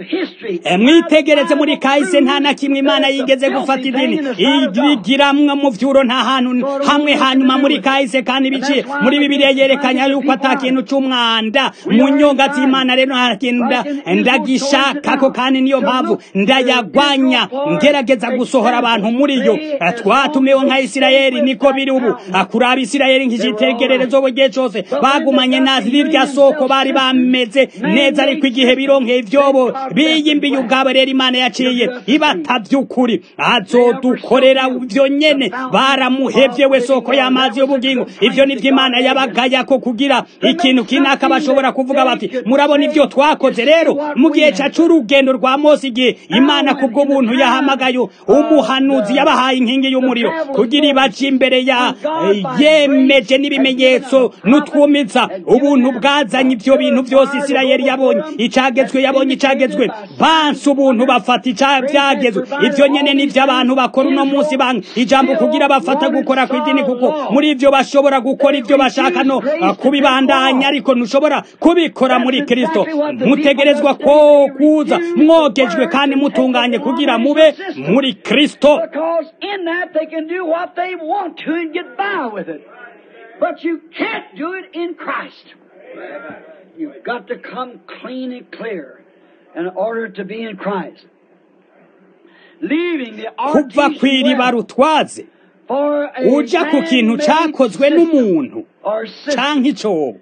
mwitegereze muri kahise nta na kimwe imana yigeze gufata idini igiramwo mu vyuro nta hantu hamwe hanyuma muri kahise kandi biciye muri bibiliya yerekanya yuko ata kintu c'umwanda mu nyonga z'imana rero nta kintu ndagishakako kandi niyo mpamvu ndayagwanya ngerageza gusohora abantu muri yo twatumiwe nka isirayeli niko biri ubu kuraba isirayeli nk'icitegererezo gihe cose bagumanye na rirya soko bari bameze neza ariko igihe bironkeye ivyobo biyimbiye ubwabo rero imana yaciye ibata vy'ukuri azodukorera ivyo nyene baramuhevye we soko y'amazi y'ubugingo ivyo nivyo imana yabagayako kugira ikintu kinaka bashobora kuvuga bati murabona ivyo twakoze rero mu gihe ca c'urugendo rwa mose igihe imana kubwo buntu yahamagaye umuhanuzi yabahaye inkingi y'umuriro kugira ibaje imbere ya yemeje n'ibimenyetso n'utwumiza ubuntu bwazanye ivyo bintu byose isirayeli yabonye icagezwe yabonye icagezwe banse ubuntu bafata icavyagezwe ivyo nyene nivyo abantu bakora uno munsi banga ijambo kugira bafata gukora kw'idini kuko muri ivyo bashobora gukora ivyo bashaka no kubibandanya ariko ntushobora kubikora muri kristo mutegerezwa ko kuza mwogejwe kandi mutunganye kugira mube muri kristo Because in that they can do what they want to and get by with it. But you can't do it in Christ. You've got to come clean and clear in order to be in Christ. Leaving the kuva kw'iriba artificial rutwaze for a uja ku kintu man-made cakozwe system n'umuntu or system. canke icobo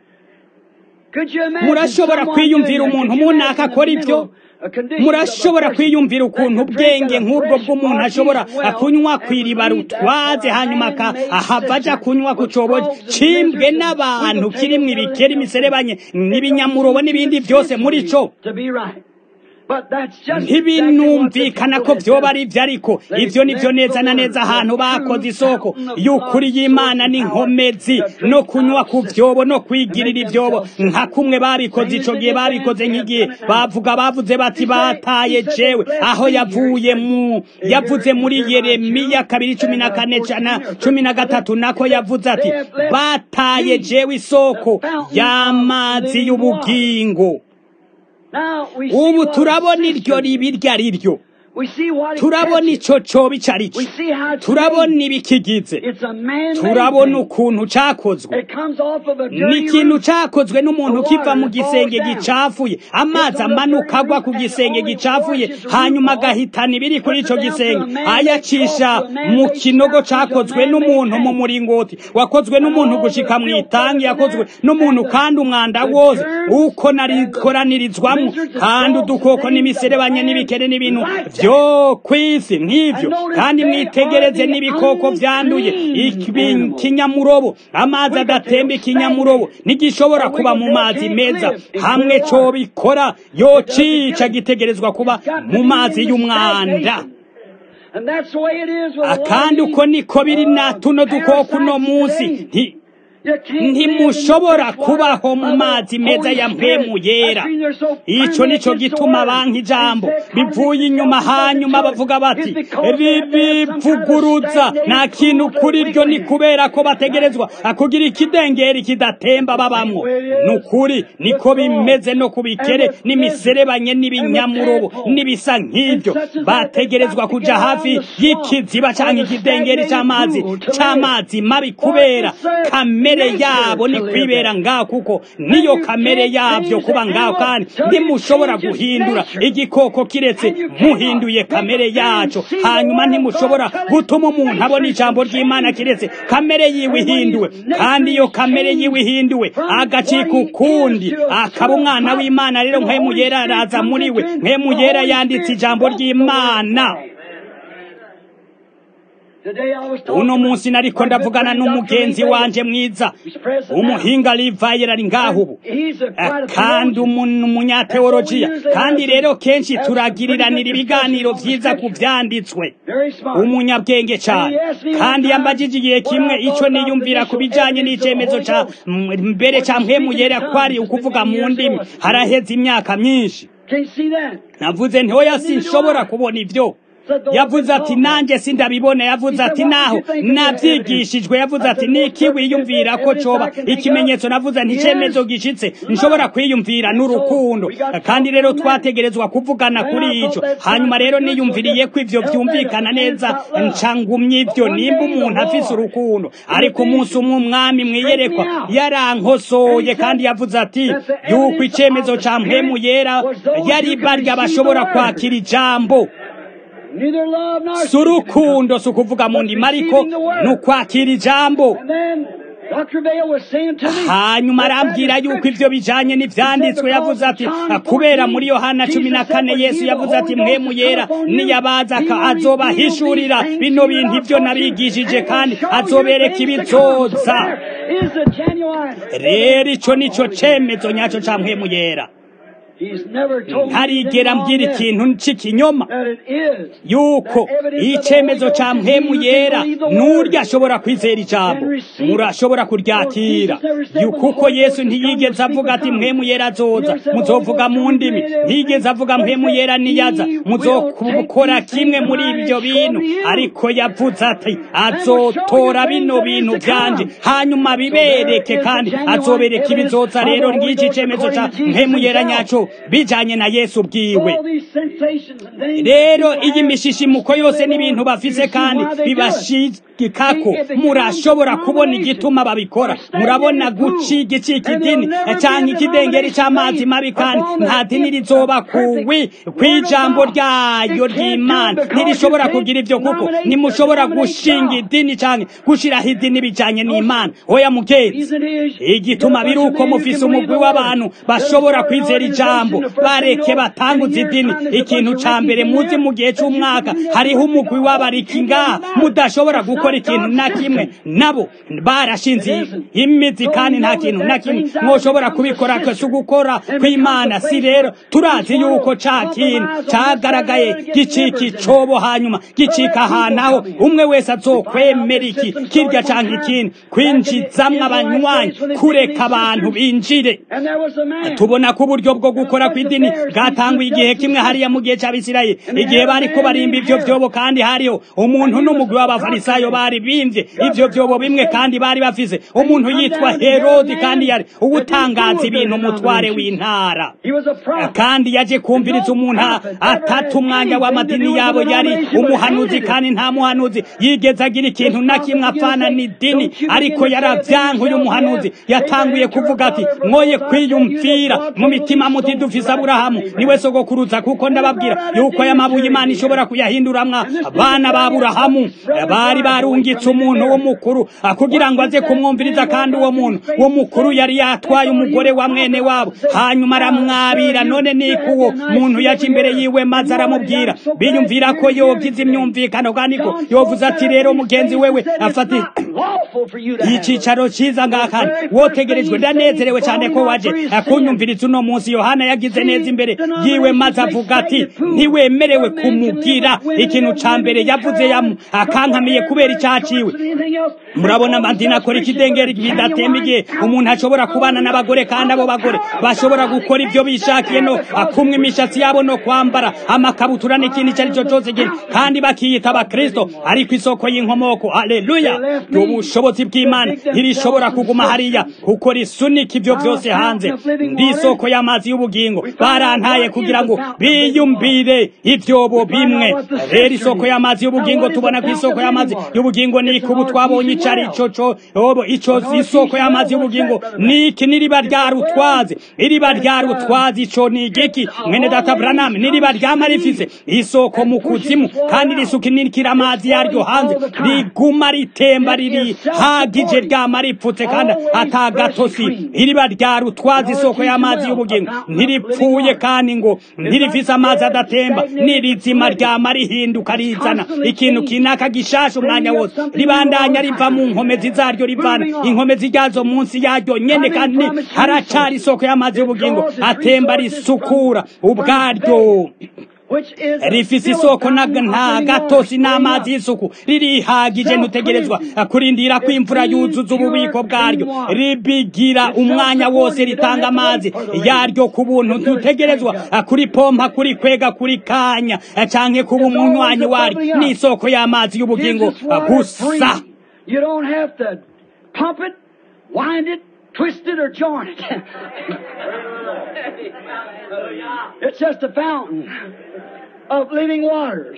Could you imagine murashobora someone kwiyumvira doing that? umuntu Could you munaka imagine akora the ivyo mental, uh, conditions murashobora of a person kwiyumvira that ukuntu could drink ubwenge of a nk'ubwo fresh bw'umuntu ashobora artesian well kunywa and kw'iriba believe that rutwaze for a hanyuma aka- man-made ahava aja system kunywa ku which cobo caused the cimbwe lizards and n'abantu sweet kirimwo potatoes ibikeri and imiserebanye everything. n'ibinyamurobo n'ibindi byose muri co To be right. ntibinumvikana ko vyoba ari ivyo ariko ivyo nivyo neza na neza ahantu bakoze isoko y'ukuri y'imana n'inkomezi no kunywa ku vyobo no kwigirira ivyobo nka kumwe babikoze ico gihe babikoze nk'igihe bavuga bavuze bati bataye jewe aho yavuye mu yavuze muri yeremiya kabiri cumi na kane cana cumi na gatatu nako yavuze ati bataye jewe isoko y'amazi y'ubugingo ubu turabona iryo ribi iryo ari ryo turabona ico coba ico ari cyo turabona ibikigize turabona ukuntu cakozwe ni ikintu cakozwe n'umuntu kiva mu gisenge gicafuye amazi amanuka agwa ku gisenge gicafuye hanyuma agahitana ibiri kuri ico gisenge ayacisha mu kinogo cakozwe n'umuntu mu muringoti wakozwe n'umuntu gushika mu itangi yakozwe n'umuntu kandi umwanda wose uko narikoraniririzwamo kandi udukoko n'imiserebanya n'ibikere n'ibintu vyo kwisi nk'ivyo kandi mwitegereze n'ibikoko vyanduye ikinyamurobo amazi adatemba ikinyamurobo ntigishobora kuba mu mazi meza hamwe co bikora yocica gitegerezwa kuba mu mazi y'umwanda kandi uko niko biri na tuno dukoko uno munsi ntimushobora kubaho mu mazi meza ya mpemu yera icyo nicyo gituma banki ijambo bivuye inyuma hanyuma bavuga bati ribivuguruza nta kintu kuri ryo ni kubera ko bategerezwa kugira ikidengeri kidatemba babamwo ni ukuri niko bimeze no ku bikere n'imiserebanye n'ibinyamurobo n'ibisa nk'ibyo bategerezwa kuja hafi y'ikiziba cyangwa ikidengeri cy'amazi cy'amazi mabi kubera kamere kamere yabo ni kwibera ngaho kuko niyo kamere yabyo kuba ngaho kandi ntimushobora guhindura igikoko kiretse muhinduye kamere yacu hanyuma ntimushobora gutuma umuntu abona ijambo ry'imana kiretse kamere yiwe ihinduwe kandi iyo kamere yiwe ihinduwe agacika ukundi akaba umwana w'imana rero nk'emu yera araza muri we nk'emu yera yanditse ijambo ry'imana uno munsi nariko ndavugana n'umugenzi wanje mwiza umuhinga livayera ari ngaho ubu kandi umunyateolojiya kandi rero kenshi turagiriranira ibiganiro vyiza ku vyanditswe umunyabwenge cane kandi yambajije igihe kimwe ico niyumvira ku bijanye n'icemezo ca mbere ca mpemu yera kwari ukuvuga mu ndimi haraheze imyaka myinshi navuze ntoya sinshobora kubona ivyo yavuze ati nanjye sindabibona yavuze ati naho nabyigishijwe yavuze ati niki wiyumvira ko coba ikimenyetso navuze nticemezo gishitse nshobora kwiyumvira n'urukundo kandi rero twategerezwa kuvugana kuri ico hanyuma rero niyumviriye ko ivyo vyumvikana neza ncangumye ivyo nimba umuntu afise urukundo ariko umunsi umwe umwami mwiyerekwa yarankosoye kandi yavuze ati yuko icemezo ca mpemu yera yari barya bashobora kwakira ijambo si urukundo si ukuvuga mu ndimi ariko ni ukwakira ijambo hanyuma arambwira yuko ivyo bijanye n'ivyanditswe yavuze ati kubera muri yohana cumi na kane yesu yavuze ati mpemu yera niyabaza azobahishurira bino bintu ivyo nabigishije kandi azobereka ibizoza rero ico nico cemezo nyaco ca mpemu yera ntarigera mbwira ikintu c'ikinyoma yuko icemezo ca mpemu yera n'urya ashobora kwizera ijambo murashobora kuryakira kuko yesu ntiyigeze avuga ati mpemu yera azoza muzovuga mu ndimi ntiyigeze avuga mpemu yera niyaza muzokora kimwe muri ibyo bintu ariko yavuze ati azotora bino bintu vyanje hanyuma bibereke kandi azobereka ibizoza rero ngiki icemezo ca mpemu yera nyaco bijanye na yesu bwiwe rero iyi mishishimuko yose n'ibintu bafise kandi bibashikako murashobora kubona igituma babikora murabona guciga icika idini canke ikidengeri c'amazi mabi kandi nta dini rizoba kuwi kw'ijambo ryayo ry'imana ntirishobora kugira ivyo kuko nimushobora gushinga idini canke gushiraho idini bijanye n'imana oya mugenzi igituma biri uko mufise umugwi w'abantu bashobora kwizera ijambo ijambo bareke batanguza idini ikintu ca mbere muzi mu gihe c'umwaka hariho umugwi w'abariki ngaha mudashobora gukora ikintu na kimwe nabo barashinze imizi kandi nta kintu na kimwe mwoshobora kubikora si ugukora kw'imana si rero turazi yuko ca kintu cagaragaye gicika icobo hanyuma gicika ahantu aho umwe wese azokwemera iki kirya canke ikindi kwinjizamwo abanywanyi kureka abantu binjire tubona ko uburyo bwo gukora kw'idini bwatanguye igihe kimwe hariya mu gihe c'abisirayeli igihe bariko barimba ivyo vyobo kandi hariho umuntu n'umugwi w'abafarisayo bari bimvye ivyo vyobo bimwe kandi bari bafise umuntu yitwa herodi kandi yari uwutangaza ibintu umutware w'intara kandi yaje kumviriza umuntu atata umwanya w'amadini yabo yari umuhanuzi kandi nta muhanuzi yigeze agira ikintu na kimwe apfana n'idini ariko yaravyankuye umuhanuzi yatanguye kuvuga ati mwoye kwiyumvira mu mitima muti dufise aburahamu niwe sogokuruza kuko ndababwira yuko aya mabuye imana ishobora kuyahinduramwa abana ba aburahamu bari barungitse umuntu w'umukuru kugira ngo aze kumwumviriza kandi uwo muntu uwo mukuru yari yatwaye umugore wa mwene wabo hanyuma aramwabira none niko uwo muntu yaje imbere yiwe maze aramubwira biyumvira ko yogize imyumvikano kandi ko yovuze ati rero mugenzi wewe afata icicaro ciza ngakani wotegerejwe ndanezerewe cyane ko waje kunyumviriza uno munsi yohana yagize neza imbere yiwe maze avuga ati ntiwemerewe kumugira ikintu ca mbere yavuze yamu akankamiye kubera icyaciwe murabona amadini akora ikidengeri bidatemba igihe umuntu ashobora kubana n'abagore kandi abo bagore bashobora gukora ibyo bishakiye no kumwa imishatsi yabo no kwambara amakabutura n'ikindi icyo ari cyo cyose kandi bakiyita abakristo ariko isoko y'inkomoko haleluya ubushobozi bw'imana ntirishobora kuguma hariya kuko risunika ibyo byose hanze ndi isoko y'amazi y'ubugingo barantaye kugira ngo biyumbire ibyobo bimwe rero isoko y'amazi y'ubugingo tubona ko isoko y'amazi y'ubugingo ni ubu twabonye icyo ari cyo cyo icyo isoko y'amazi y'ubugingo ni iki n'iriba rya rutwazi iriba rya rutwazi icyo ni igiki mwene data buraname n'iriba ryama rifise isoko mu kuzimu kandi risukinikira amazi yaryo hanze riguma ritemba riri hagije ryama ripfutse kandi atagatosi iriba rya rutwazi isoko y'amazi y'ubugingo ntiripfuye kandi ngo ntirifise amazi adatemba n'irizima ryama rihinduka rizana ikintu kinaka gishasha umwanya wose ribandanya riva mu nkomezi zaryo rivana inkomezi ryazo munsi yaryo nyene kandi haracari isoko y'amazi y'ubugingo atemba risukura ubwaryo rifise isoko nta gatosi n'amazi y'isuku ririhagije ntutegerezwa kurindira ko imvura yuzuza ububiko bwaryo ribigira umwanya wose ritanga amazi yaryo ku buntu ntutegerezwa kuri pompa kuri kwega kuri kanya canke kuba umunywanyi waryo n'isoko y'amazi y'ubugingo gusa You don't have to pump it, wind it, twist it, or join it. it's just a fountain of living waters.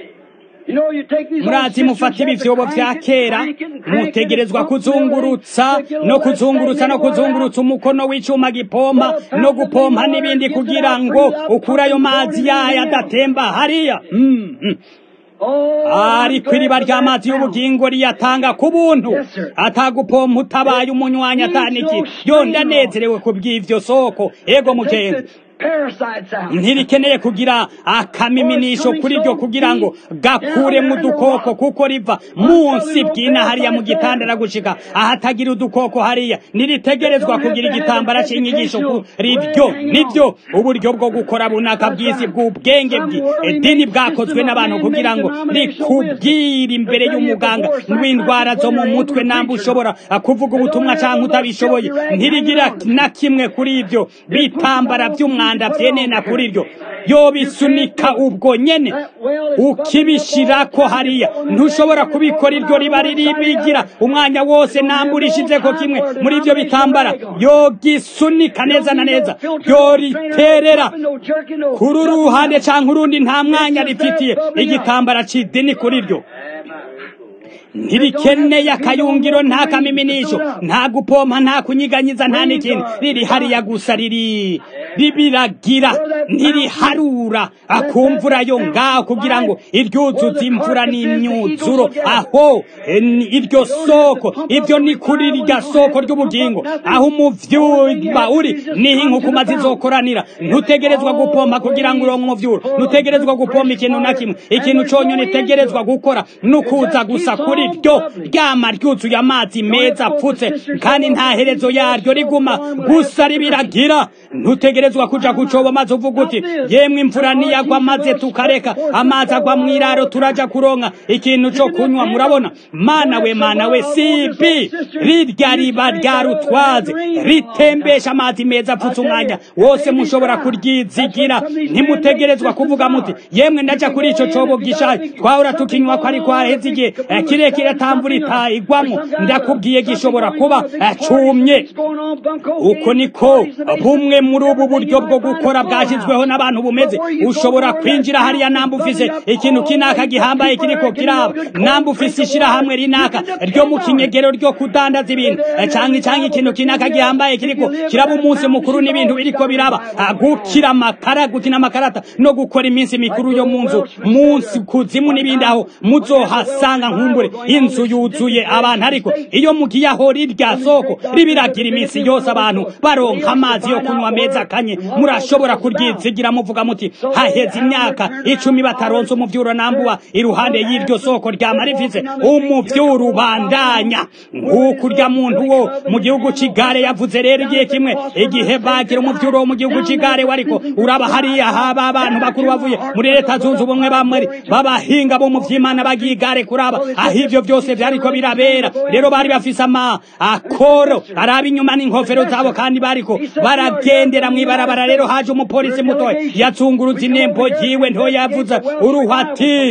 murazi mufata ibivyobo vya kera mutegerezwa kuzungurutsa no kuzungurutsa no kuzungurutsa umukono w'icuma gipompa no gupompa n'ibindi kugira ngo ukure ayo mazi yayo adatemba hariya mm -hmm. ariko iriba ry'amazi y'ubugingo riyatanga ku buntu atagupompa utabaye umunywanyi ataniki yo ndanezerewe ku bw'ivyo soko ego mugenzi ntirikeneye kugira akamiminisho kuri ryo kugira ngo gakure mu dukoko kuko riva munsi bwina hariya mu gitandara gushika ahatagira udukoko hariya ntiritegerezwa kugira igitambara c'inyigisho kuri ryo nivyo uburyo bwo gukora bunaka bw'isi bw'ubwenge bw'idini bwakozwe n'abantu kugira ngo rikubwire imbere y'umuganga w'indwara zo mu mutwe namba ushobora kuvuga ubutumwa canke utabishoboye ntirigira na kimwe kuri ivyo bitambara vy'umwana umwanda vyenena kuri ryo yobisunika ubwo nyene ukibishirako hariya ntushobora kubikora iryo riba riribigira umwanya wose namburishizeko kimwe muri ivyo bitambara yogisunika neza na neza yoriterera kuri uruhande canke urundi nta mwanya rifitiye igitambara c'idini kuri ryo ntirikeneye akayungiro nta kamiminisho nta gupompa nta kunyiganyiza nta n'ikintu riri hariya gusa riri ribiragira ntiriharura akumvura yo ngaho kugira ngo iryuzuze imvura n'imyuzuro aho iryo soko ibyo ni kuri rirya soko ry'ubugingo aho umuvyuba uri niho inkukuma zizokoranira ntutegerezwa gupompa kugira ngo uronke umuvyuro ntutegerezwa gupompa ikintu na kimwe ikintu conyene itegerezwa gukora nukuza gusa kuri ryo ryama ryuzuye amazi meza apfutse kandi nta herezo yaryo riguma gusa ribiragira ntutegerezwa kuja kucoba maze uvuga uti yemwe imvura niyagwa maze tukareka amazi agwa mw'iraro turaja kuronka ikintu co kunywa murabona mana we mana we sibi rirya riba ryarutwaze ritembesha amazi meza apfutse umwanya wose mushobora kuryizigira ntimutegerezwa kuvuga muti yemwe ndaja kuri ico cobo gishaje twahora tukinywa ko ariko haheze igihe kirekire atamvura itayigwamo ndakubwiye gishobora kuba cumye uko niko bumwe muri ubu buryo bwo gukora bwashyizweho n'abantu bumeze ushobora kwinjira hariya namba ufise ikintu kinaka gihambaye kiriko kiraba namba ufise ishirahamwe rinaka ryo mu kinyegero ryo kudandaza ibintu canke canke ikintu kinaka gihambaye kiriko kiraba umunsi mukuru n'ibintu biriko biraba gukira amakara gukina amakarata no gukora iminsi mikuru yo mu nzu munsi kuzimu n'ibindi aho muzohasanga nkumbure inzu yuzuye abantu ariko iyo mugiye aho rirya soko ribiragira iminsi yose abantu baronka amazi yo kunywa meza kanye murashobora kuryizigira muvuga muti haheze imyaka icumi bataronse umuvyuro nambuwa iruhande y'iryo soko ryama rifise umuvyuro ubandanya nk'uko urya muntu wo mu gihugu c'igare yavuze rero igihe kimwe igihe bagira umuvyuro wo mu gihugu c'igare wariko uraba hariya haba abantu bakuru bavuye muri leta zunze ubumwe bamwe babahinga bo mu vy'imana bagiye igare kuraba aho ivyo vyose vyariko birabera rero bari bafise ama akoro araba inyuma n'inkofero zabo kandi bariko baragendera mw'ibarabara rero haje umupolisi mutoya yazunguruza inembo yiwe ntoya yavuze uruhati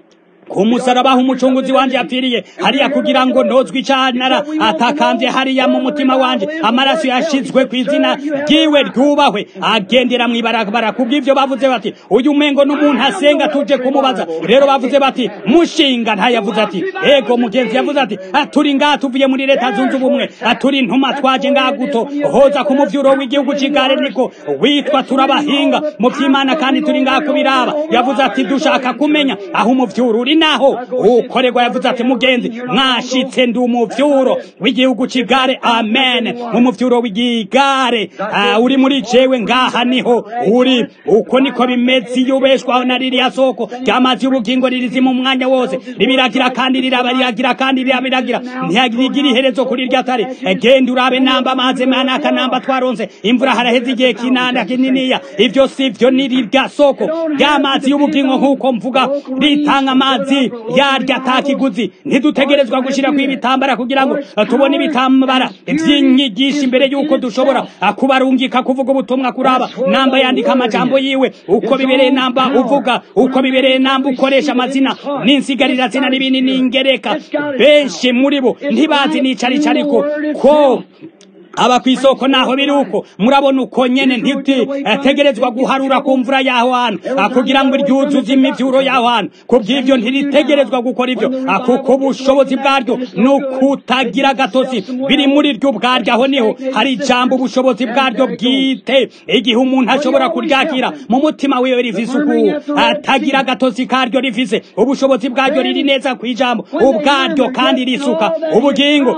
ku musaraba aho umucunguzi wanje yapfiriye hariya kugira ngo ntozwe icanara atakambye hariya mu mutima wanje amaraso yashizwe ku izina ryiwe ryubahwe agendera mw'ibarabara kubw'ivyo bavuze bati uyu mengo n'umuntu asenga tuje kumubaza rero bavuze bati mushinga ntayavuze ati ego mugenzi yavuze ati turi ngaha tuvuye muri leta zunze ubumwe turi ntuma twaje ngaha guto hoza ku muvyuro w'igihugu c'igare niko witwa turabahinga mu vy'imana kandi turi ngaha kubiraba yavuze ati dushaka kumenya aho umuvyuro uri naho ukorerwa yavuze ati mugenzi mwashitse ndi umuvyuro w'igihugu c'igare amen umuvyuro w'igigare uh, uri muri jewe ngaha niho uri uko niko bimeze iyo ubeshwaho na ririya soko ry'amazi y'ubugingo ririzi mu mwanya wose ribiragira kandi riraba riragira kandi rirabiragira ntihagirigira iherezo kuri rya tare genda urabe namba amazi manaka namba twaronse imvura haraheze igihe kinanda kininiya ivyo sivyo ni rirya soko ry'amazi y'ubugingo nk'uko mvuga ritanga amazi amazi yarya atakiguzi ntidutegerezwa gushira ku ibitambara kugira ngo tubone ibitambara vy'inyigisho imbere y'uko dushobora kubarungika kuvuga ubutumwa kuraba namba yandika amajambo yiwe uko bibereye namba uvuga uko bibereye namba ukoresha amazina n'insigarira zina n'ibindi n'ingereka benshi muri bo ntibazi n'icarico ariko ko aba ku isoko naho biri uko murabona uko nyene ntiti ategerezwa guharura ku mvura y'aho hantu kugira ngo iryuzuze imivyuro y'aho hantu kubw'ivyo ntiritegerezwa gukora ivyo kuko ubushobozi bwaryo ni ukutagira gatosi biri muri ryo ubwaryo aho niho hari ijambo ubushobozi bwaryo bwite igihe umuntu ashobora kuryakira mu mutima wiwe rifise uku atagira gatosi karyo rifise ubushobozi bwaryo riri neza ku ijambo ubwaryo kandi risuka ubugingo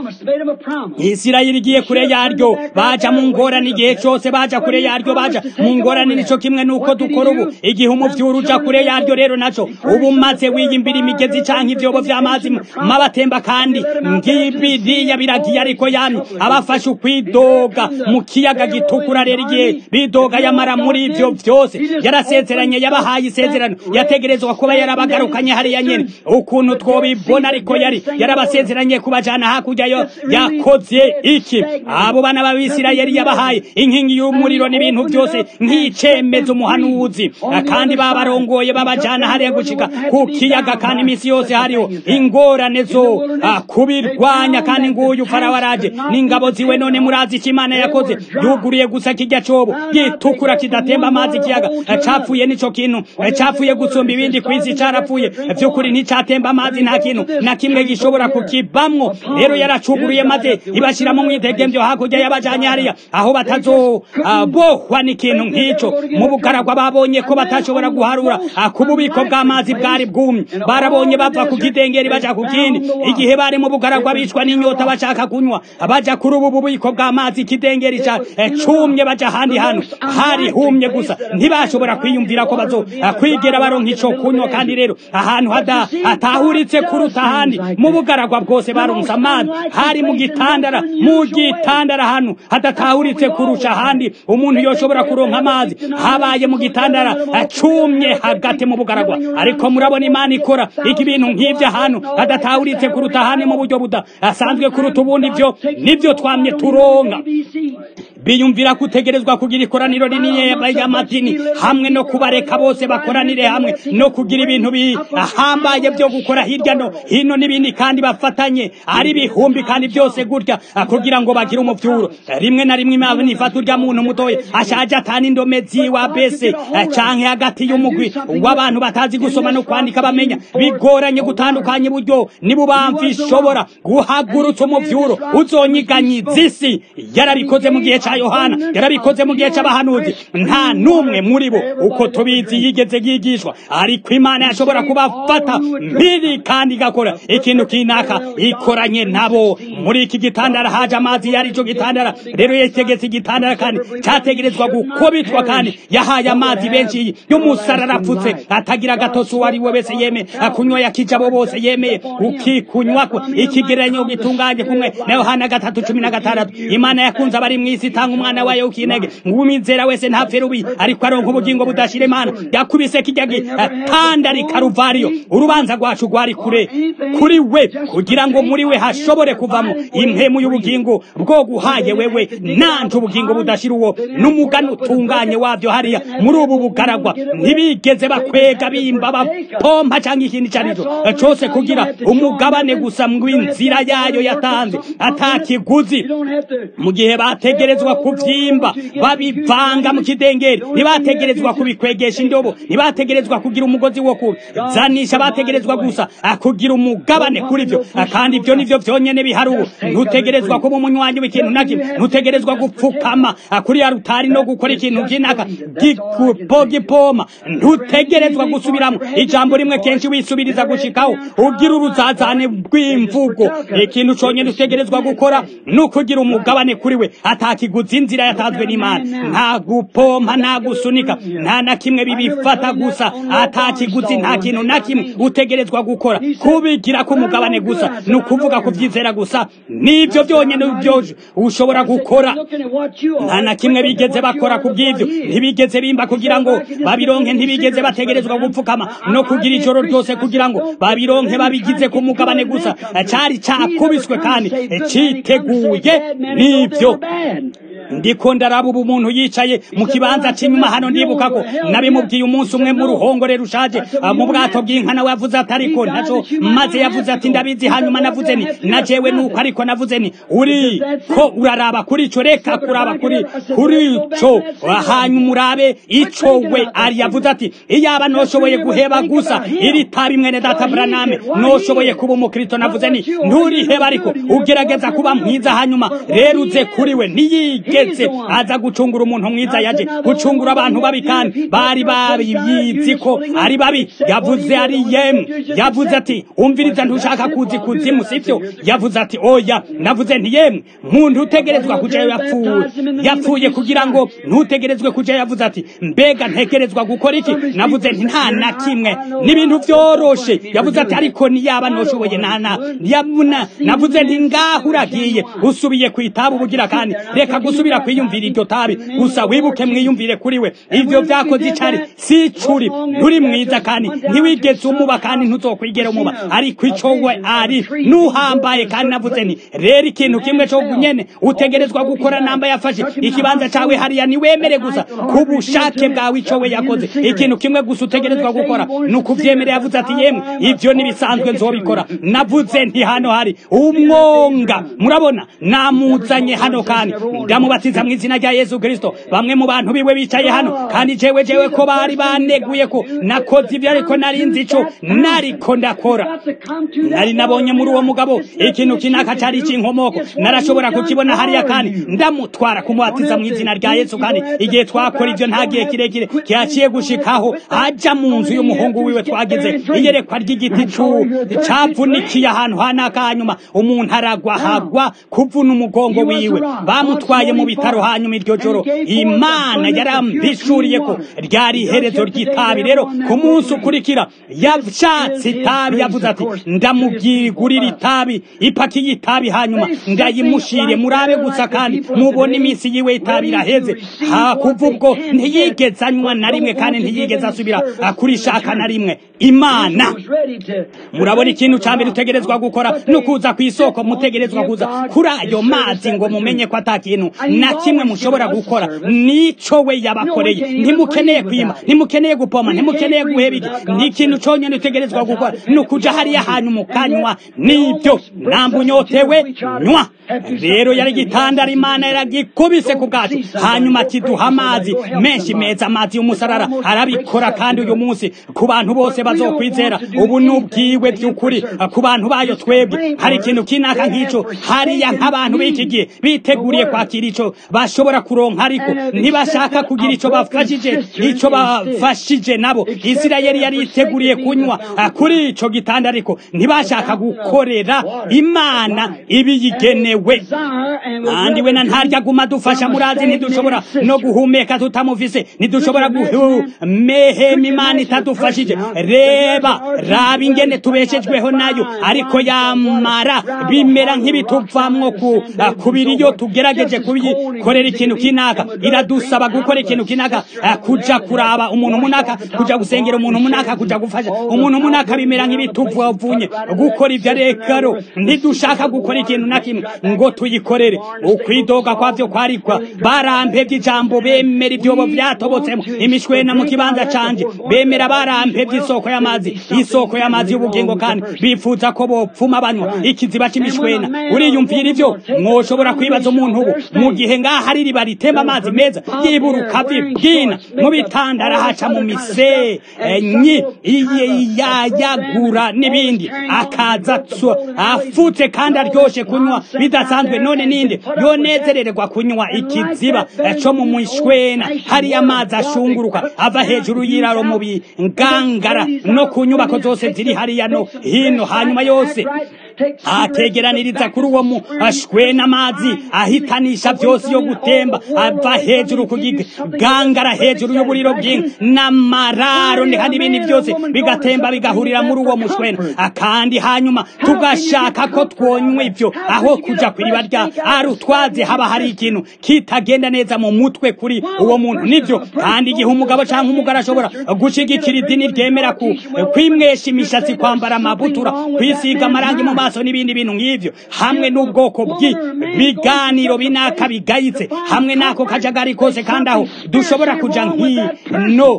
isirayeli igiye kure ya yaryo baja mu ngorane igihe cyose baja kure yaryo baja mu ngorane nico kimwe nuko dukora ubu igihe umuvyuru uja kure yaryo rero naco ubu maze wiyimbira imigezi canke ivyobo vy'amazi mabatemba kandi ngibiriya biragiye ariko yami abafashe ukwidoga mu kiyaga gitukura rero igihe bidoga yamara muri ivyo vyose yarasezeranye yabahaye isezerano yategerezwa kuba yarabagarukanye hariya nyene ukuntu twobibona ariko yari yarabasezeranye kubajana hakurya yo yakoze iki abo bana b'abisirayeli yabahaye inkingi y'umuriro n'ibintu byose nk'icemeza umuhanuzi kandi babarongoye babajana hariya gushika ku kiyaga kandi iminsi yose hariho ingorane zo kubirwanya kandi nguyu farawo araje n'ingabo ziwe none murazi icyo imana yakoze yuguruye gusa kijya cobo gitukura kidatemba amazi ikiyaga capfuye nico kintu capfuye gusumba ibindi ku isi carapfuye vy'ukuri nticatemba amazi nta kintu na kimwe gishobora kukibamwo rero yaracuguruye maze ibashiramo umwidegemvyo hakurya hakurya y'abajanye hariya aho batazobohwa n'ikintu nk'ico mu bugaragwa babonye ko batashobora guharura ku bubiko bw'amazi bwari bwumye barabonye bava ku kidengeri baja ku kindi igihe bari mu bugaragwa bicwa n'inyota bashaka kunywa baja kuri ubu bubiko bw'amazi ikidengeri ca cumye baja ahandi hantu hari humye gusa ntibashobora kwiyumvira ko bazo kwigera baronka ico kunywa kandi rero ahantu hatahuritse kuruta ahandi mu bugaragwa bwose baronse amazi hari mu gitandara mu gitandara ahantu hadatahuritse kurusha ahandi umuntu yoshobora kuronka amazi habaye mu gitandara acumye hagati mu bugaragwa ariko murabona imana ikora iki bintu nk'ivyo ahantu hadatahuritse kuruta ahandi mu buryo budasanzwe kuruta ubundi vyo nivyo twamye turonka biyumvira kutegerezwa kugira ikoraniro rinini y'amadini hamwe no kubareka bose bakoranire hamwe no kugira ibintu bihambaye byo gukora hirya no hino n'ibindi kandi bafatanye ari bihumbi kandi byose gutya kugira ngo bagire umuvyuro rimwe na rimwe imana ifata urya muntu mutoya ashaje atana indome ziwa bese canke hagati y'umugwi w'abantu batazi gusoma no kwandika bamenya bigoranye gutandukanya uburyo nibubamva ishobora guhagurutsa umuvyuro uzonyiganyiza isi yarabikoze mu gihe ca yohana yarabikoze mu gihe c'abahanuzi nta n'umwe muri bo uko tubizi yigeze yigishwa ariko imana yashobora kubafata mpiri kandi igakora ikintu kinaka ikoranye nabo muri iki gitandara haje amazi yari ico gitandara rero yategetse igitandara kandi categerezwa gukubitwa kandi yahaye amazi benshi y'umusarara apfutse atagira agatosi uwo ari we wese yemeye akunywa yakija abo bose yemeye ukikunywako ikigereranyo gitunganye kumwe na yohana gatatu cumi na gatandatu imana yakunze abari mw'isi itanga umwana wayo ukinege ngumizera wese ntapfe rubi ariko aronka ubugingo budashira imana yakubise kijya gitandari karuvariyo urubanza rwacu rwari kure kuri we kugira ngo muri we hashobore kuvamo impemu y'ubugingo bwo guhaye wewe nanje ubugingo budashira uwo n'umugani utunganye wabyo hariya muri ubu bugaragwa ntibigeze bakwega bimba bapompa cyangwa ikindi icyo aricyo cyose kugira umugabane gusa mw'inzira yayo yatanze atakiguzi mu gihe bategerezwa kuvyimba babivanga mu kidengeri ntibategerezwa kubikwegesha indobo ntibategerezwa kugira umugozi wo kuzanisha bategerezwa gusa kugira umugabane kuri vyo kandi ivyo nivyo vyonyene bihari ubu ntutegerezwa kuba umunywanyi w'ikintu na kimwe ntutegerezwa gupfukama kuri ya rutari no gukora ikintu kinaka gipoma ntutegerezwa gusubiramo ijambo rimwe kenshi wisubiriza gushikaho ugira uruzazane rw'imvugo ikintu conyene utegerezwa gukora ni ukugira umugabane kuri we atakiguzi inzira yatanzwe n'imana nta gupompa nta gusunika nta na kimwe bibifata gusa atakiguzi nta kintu na kimwe utegerezwa gukora kubigira ko umugabane gusa ni ukuvuga kuvyizera gusa nivyo byonyene byo ushobora gukora nta na kimwe bigeze bakora ku bw'ivyo ntibigeze bimba kugira ngo babironke ntibigeze bategerezwa gupfukama no kugira ijoro ryose kugira ngo babironke babigize ku mugabane gusa cari cakubiswe kandi citeguye n'ivyo ndiko ndaraba ubu umuntu yicaye mu kibanza c'inyuma hano ndibuka ko nabimubwiye umunsi umwe mu ruhongore rushaje mu bwato bw'inka nawe yavuze ati ariko ntaco maze yavuze ati ndabizi hanyuma navuze ni na jewe nuko ariko navuze ni uri ko uraraba kuri ico reka kuraba kuri kuri ico hanyuma urabe ico we ari yavuze ati iyaba noshoboye guheba gusa iri tabi mwene data braname noshoboye kuba umukristo navuze ni nturiheba ariko ugerageza kuba mwiza hanyuma rero uze kuri we ntiyige yigeze aza gucungura umuntu mwiza yaje gucungura abantu babi kandi bari babiyizi ko ari babi yavuze ari yemwe yavuze ati umviriza ntushaka kuzi kuzimu sivyo yavuze ati oya navuze nti yemwe muntu utegerezwa kujayo yapfuye yapfuye kugira ngo ntutegerezwe kujayo yavuze ati mbega ntegerezwa gukora iki navuze nti nta na kimwe n'ibintu vyoroshe yavuze ati ariko niyaba noshoboye nana yabuna navuze nti ngaho uragiye usubiye kwitaba ubugira kandi reka gusubira kwiyumvira iryo tabi gusa wibuke mwiyumvire kuri we ivyo vyakoze icari si curi nturi mwiza kandi ntiwigeze umuba kandi ntuzokwigera umuba ariko ico we ari nuhambaye kandi navuze nti rero ikintu kimwe co nyene utegerezwa gukora namba yafashe ikibanza cawe hariya niwemere gusa ku bushake bwawe ico we yakoze ikintu kimwe gusa utegerezwa gukora ni ukuvyemera yavuze ati yemwe ivyo nibisanzwe nzobikora navuze nti hano hari umwonga murabona namuzanye hano kandi ndamuba ndababatiza mu izina rya yesu kirisito bamwe mu bantu biwe bicaye hano kandi jewe jewe ko bari baneguye ko nakoze ibyo ariko nari nzi ico nariko ndakora nari nabonye muri uwo mugabo ikintu kinaka cari c'inkomoko narashobora kukibona hariya kandi ndamutwara kumubatiza mu izina rya yesu kandi igihe twakora ivyo nta gihe kirekire kihaciye gushikaho aja mu nzu y'umuhungu wiwe twagize iyerekwa ry'igiti cavunikiye ahantu hanaka hanyuma umuntu aragwa hagwa kuvuna umugongo wiwe bamutwaye mu bitaro hanyuma iryo joro imana yarambishuriye ko ryari iherezo ry'itabi rero ku munsi ukurikira yashatse itabi yavuze ati ndamubwigurira itabi ipaki y'itabi hanyuma ndayimushire murabe gusa kandi mubona iminsi yiwe itabi iraheze kuva ubwo ntiyigeze anywa na rimwe kandi ntiyigeze asubira kurishaka na rimwe imana murabona ikintu cya mbere utegerezwa gukora ni ukuza ku isoko mutegerezwa kuza kuri ayo mazi ngo mumenye ko ata kintu na kimwe mushobora gukora nico we yabakoreye ntimukeneye kwima ntimukeneye gupoma ntimukeneye guheba iki ni ikintu cyonyine utegerezwa gukora ni ukuja hariya hantu mukanywa nibyo namba unyotewe nywa rero yari gitandara imana yaragikubise ku bwacu hanyuma kiduha amazi menshi meza amazi y'umusarara arabikora kandi uyu munsi ku bantu bose bazokwizera ubu n'ubwiwe by'ukuri ku bantu bayo twebwe hari ikintu kinaka nk'ico hariya nk'abantu b'iki gihe biteguriye kwakira ico bashobora kuronka ariko ntibashaka kugira ico bafashije ico bafashije nabo isirayeli yari yiteguriye kunywa kuri ico gitanda ariko ntibashaka gukorera imana ibiyigenewe kandi we na ntarya guma dufasha murazi ntidushobora no guhumeka tutamufise ntidushobora guhumehema imana itadufashije reba raba ingene tubeshejweho nayo ariko yamara bimera nk'ibituvamwo ku kubiri iyo tugerageje kubikorera ikintu kinaka iradusaba gukora ikintu kinaka kuja kuraba umuntu munaka kuja gusengera umuntu munaka kuja gufasha umuntu munaka bimera nk'ibituvavunye gukora ivyo rekaro ntidushaka gukora ikintu na kimwe ngo tuyikorere ukwidoga kwavyo kwarikwa barampevye ijambo bemera ivyobo vyatobotsemo imishwena mu kibanza canje bemera barampevye isoko y'amazi isoko y'amazi y'ubugingo kandi bifuza ko bopfuma banywa ikiziba c'imishwena uriyumvira ivyo mwoshobora kwibaza umuntu ubu mu gihe ngaha hari iriba ritemba amazi meza yiburuka bwina mu bitandara haca mu misenyi yayagura n'ibindi akaza afutse kandi aryoshe kunywa bidasanzwe none ninde yonezerererwa kunywa ikiziba co mu mishwena hari amazi ashunguruka ava hejuru y'iraro mu bingangara no ku nyubako zose ziri hariya no hino hanyuma yose ategeraniriza kuri uwo mushwena amazi ahitanisha byose yo gutemba ava hejuru ku gangara hejuru y'uburiro bw'inka n'amararo kandi ibindi byose bigatemba bigahurira muri uwo mushwena kandi hanyuma tugashaka ko twonywa ibyo aho kuja ku iriba rya arutwaze haba hari ikintu kitagenda neza mu mutwe kuri uwo muntu nibyo kandi igihe umugabo cyangwa umugore ashobora gushigikira idini ryemera ku kwimwesha imishatsi kwambara amabutura kwisiga amarangi mu maso n'ibindi bintu nk'ivyo hamwe n'ubwoko bw'ibiganiro binaka bigayitse hamwe n'ako kajagari kose kandi aho dushobora kuja nkino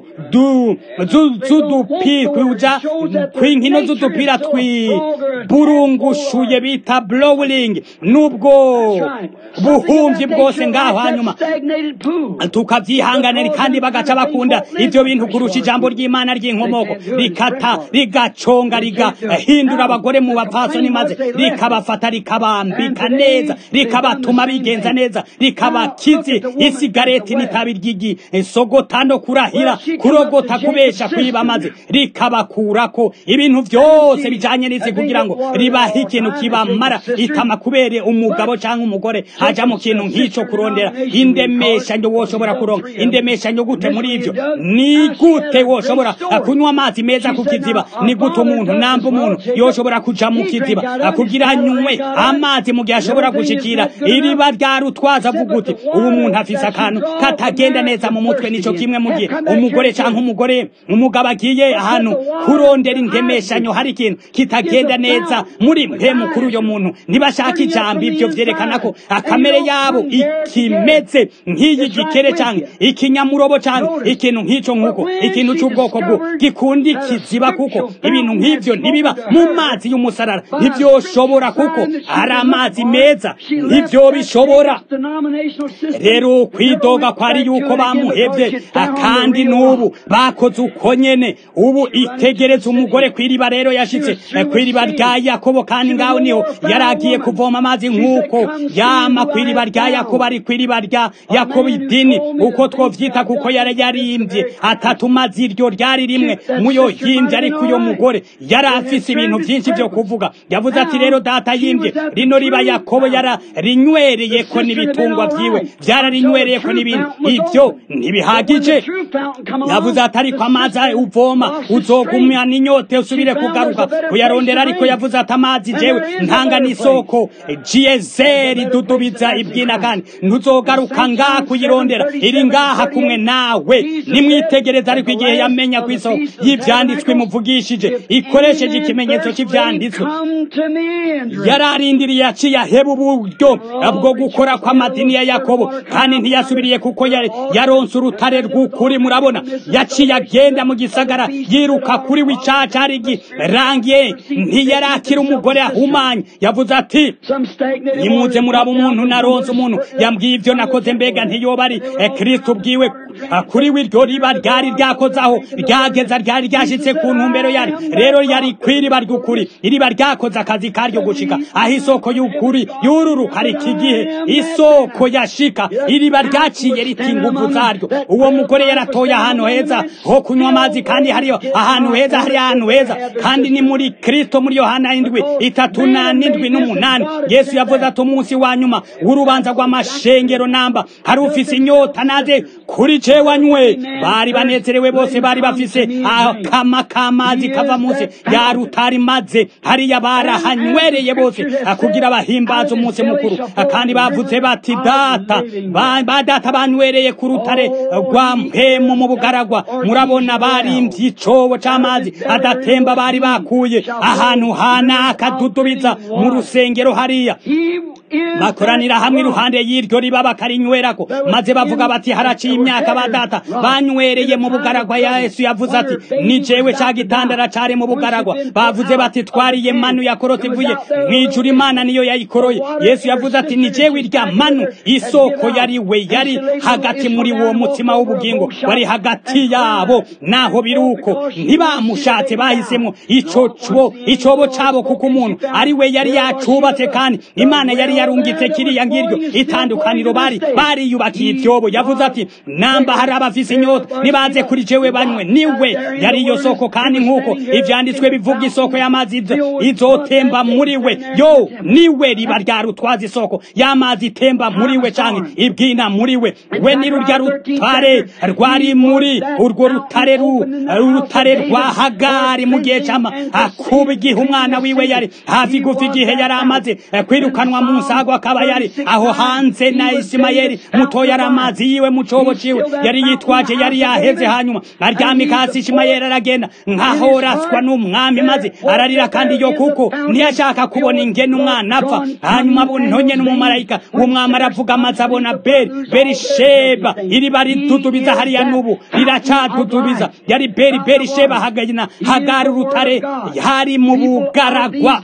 z'udupira kw'inkino z'udupira twiburungushuye bita blowing n'ubwo buhumyi bwose ngaho hanyuma tukavyihanganira kandi bagaca bakunda ivyo bintu kurusha ijambo ry'imana ry'inkomoko rikata rigaconga rigahindura abagore mu bapfasoni maze rikabafata rikabambika neza rikabatuma bigenza neza rikabakizi isigareti n'itabi ry'igisogota no kurahira kurogota kubesha kwiba maze rikabakurako ibintu vyose bijanye n'isi kugira ngo ribahe ikintu kibamara itama kubere umugabo canke umugore aja mu kintu nk'ico kurondera indemeshanyo woshobora kuronka indemeshanyo gute muri ivyo ni gute woshobora kunywa amazi meza ku kiziba ni gute umuntu namba umuntu yoshobora kuja mu kiziba kugira anywe amazi mu gihe ashobora gushikira iriba rya rutwaza avuga uti ubu umuntu afise akantu katagenda neza mu mutwe nico kimwe mu gihe umugore canke umugore umugabo agiye ahantu kurondera indemeshanyo hari ikintu kitagenda neza muri mpemu kuri uyo muntu ntibashaka ijambo ivyo vyerekana ko akamere yabo ikimeze nk'iyi gikere canke ikinyamurobo canke ikintu nk'ico nk'uko ikintu c'ubwoko bwo gikunda ikiziba kuko ibintu nk'ivyo ntibiba mu mazi y'umusarara ntibyoshobora kuko ari amazi meza ntibyo bishobora rero kwidoga kwari yuko bamuhevye kandi n'ubu bakoze uko nyene ubu itegereza umugore kw'iriba rero yashitse kw'iriba rya yakobo kandi ngaho niho yari agiye kuvoma amazi nk'uko yama kw'iriba rya yakobo ari kw'iriba rya yakobo idini uko twovyita kuko yari yarimvye atatu mazi iryo ryari rimwe muyo yimvye ariko uyo mugore yari afise ibintu vyinshi vyo kuvuga yavuze ati rero data yimvye rino riba yakobo yara rinywereyeko n'ibitungwa vyiwe vyararinywereyeko n'ibintu ivyo ntibihagije yavuze ati ariko amazi uvoma uzogumya n'inyote usubire kugaruka kuyarondera ariko yavuze ati amazi jewe ntanga n'isoko jiyezeri dudubiza ibyina kandi ntuzogaruka ngaha kuyirondera iri ngaha kumwe nawe nimwitegereza ariko igihe yamenya ku isoko y'ivyanditswe imuvugishije ikoresheje ikimenyetso cy'ivyanditswe yararindiriye yaciye aheba uburyo bwo gukora kw'amadini ya yakobo kandi ntiyasubiriye kuko yaronse urutare rw'ukuri murabona yaciye agenda mu gisagara yiruka kuri w'icaca ari girangiye ntiyarakira umugore ahumanye yavuze ati nimuze muraba umuntu naronse umuntu yambwiye ivyo nakoze mbega ntiyoba ari kristo ubwiwe kuri wiryo riba ryari ryakozaho ryageza ryari ryashitse ku ntumbero yari rero yari kw'iriba ry'ukuri iriba ryakoze akazi karyo gushika aho isoko y'ukuri yururuka iki gihe isoko yashika iriba ryaciye riti inguvu zaryo uwo mugore yaratoye ahantu heza ho kunywa amazi kandi hariyo ahantu heza hari ahantu heza kandi ni muri kristo muri yohana indwi itatu na n'indwi n'umunani yesu yavuze ati umunsi wa nyuma w'urubanza rw'amashengero namba hari ufise inyota naze kuri jewe anywe bari banezerewe bose bari bafise akama k'amazi kava munsi ya rutari maze hariya barahanywereye bose kugira bahimbaza umunsi mukuru kandi bavuze bati data ba data banywereye ku rutare rwa mpemu mu bugaragwa murabona barimvye icobo c'amazi adatemba bari bakuye ahantu hanaka dudubiza mu rusengero hariya bakoranira hamwe iruhande y'iryo riba bakarinywerako maze bavuga bati haraciye imyaka ba data banywereye mu bugaragwa ya yesu yavuze ati ni jewe ca gitandara cari mu bugaragwa bavuze bati twariye manu yakorotse ivuye mw'ijuru imana niyo yayikoroye yesu yavuze ati ni jewe irya manu isoko yari we yari hagati muri uwo mutima w'ubugingo wari hagati yabo naho biruko ntibamushatse bahisemo ico cbo icobo cabo kuko umuntu ari we yari yacubatse kandi imana yari yarungitse kiriya ngiryo itandukaniro bari bariyubakiye ibyobo yavuze ati namba hari abafise inyota nibaze kuri jewe banywe niwe yari iyo soko kandi nk'uko ivyanditswe bivuga isoko y'amazi izotemba muri we yo niwe riba rya rutwaza isoko y'amazi itemba muri we canke ibwina muri we we ni rurya rutare rwari muri urwo rutare urutare rwa hagari mu gihe c'ama akuba igihe umwana wiwe yari hafi gufa igihe yari amaze kwirukanwa mu nsago akaba yari aho hanze na isimayeli muto yari amazi yiwe mu cobo ciwe yari yitwaje yari yaheze hanyuma aryamika hasi isimayeli aragenda nkaho raswa n'umwami maze ararira kandi yo kuko ntiyashaka kubona ingene umwana apfa hanyuma ntonye n'umumarayika w'umwami aravuga amaze abona beri beri sheba iriba ridudubiza hariya n'ubu riracadudubiza yari beri beri sheba hagana hagari urutare hari mu bugaragwa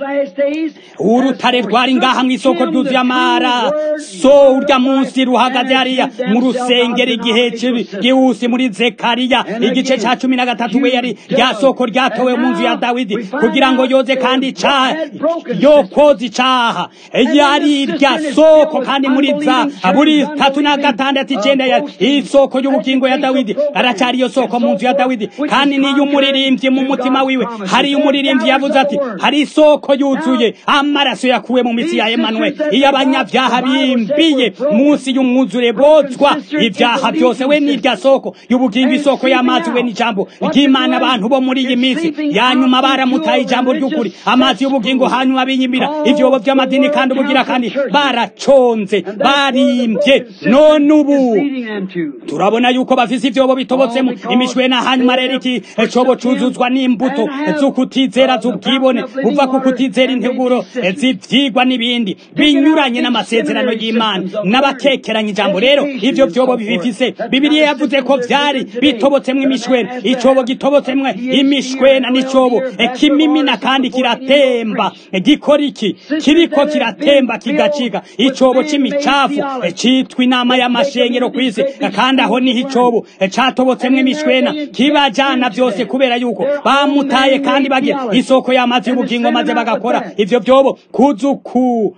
urutare rwari ngaha mw'isoko ryuzuye amara so urya munsi ruhagaze hariya mu rusengero igihe gihusi muri zekariya igice ca cumi na gatatu we yari rya soko ryatowe mu nzu ya dawidi kugira ngo yoze kandi icaha yokoze icaha yari irya soko kandi muri za buri tatu na gatandatu icenda ya isoko y'ubugingo ya dawidi aracari iyo soko mu nzu ya dawidi kandi niyo umuririmbyi mu mutima wiwe hari umuririmbyi yavuze ati hari isoko yuzuye amaraso yakuwe mu mitsi ya Emmanuel iyo abanyabyaha bimbiye munsi y'umwuzure bozwa ibyaha byose we n'irya soko y'ubugingo isoko y'amazi we n'ijambo ry'Imana abantu bo muri iyi minsi yanyuma baramutaye ijambo ry'ukuri amazi y'ubugingo hanyuma binyimira ivyobo by'amadini kandi ubugira kandi baraconze barimbye none ubu turabona yuko bafise ivyobo bitobotsemo imishwena hanyuma rero iki cobo cuzuzwa n'imbuto z'ukutizera z'ubwibone buva ku kutizera integuro z'ivyigwa n'ibindi binyuranye n'amasezerano y'imana n'abakekeranya ijambo rero ivyo vyobo bifise bibiliya yavuze ko vyari bitobotsemwo imishwena icobo gitobotsemwo imishwena n'icobo kimimina kandi kiratemba gikora iki kiriko kiratemba kigacika icobo c'imicafu citwa inama y'amashengero kw'isi kandi aho niho icobo catobotsemwo imishwena kibajana vyose kubera yuko bamutaye kandi bagira isoko y'amazi y'ubugingo maze bagakora ivyo vyobo kuzuku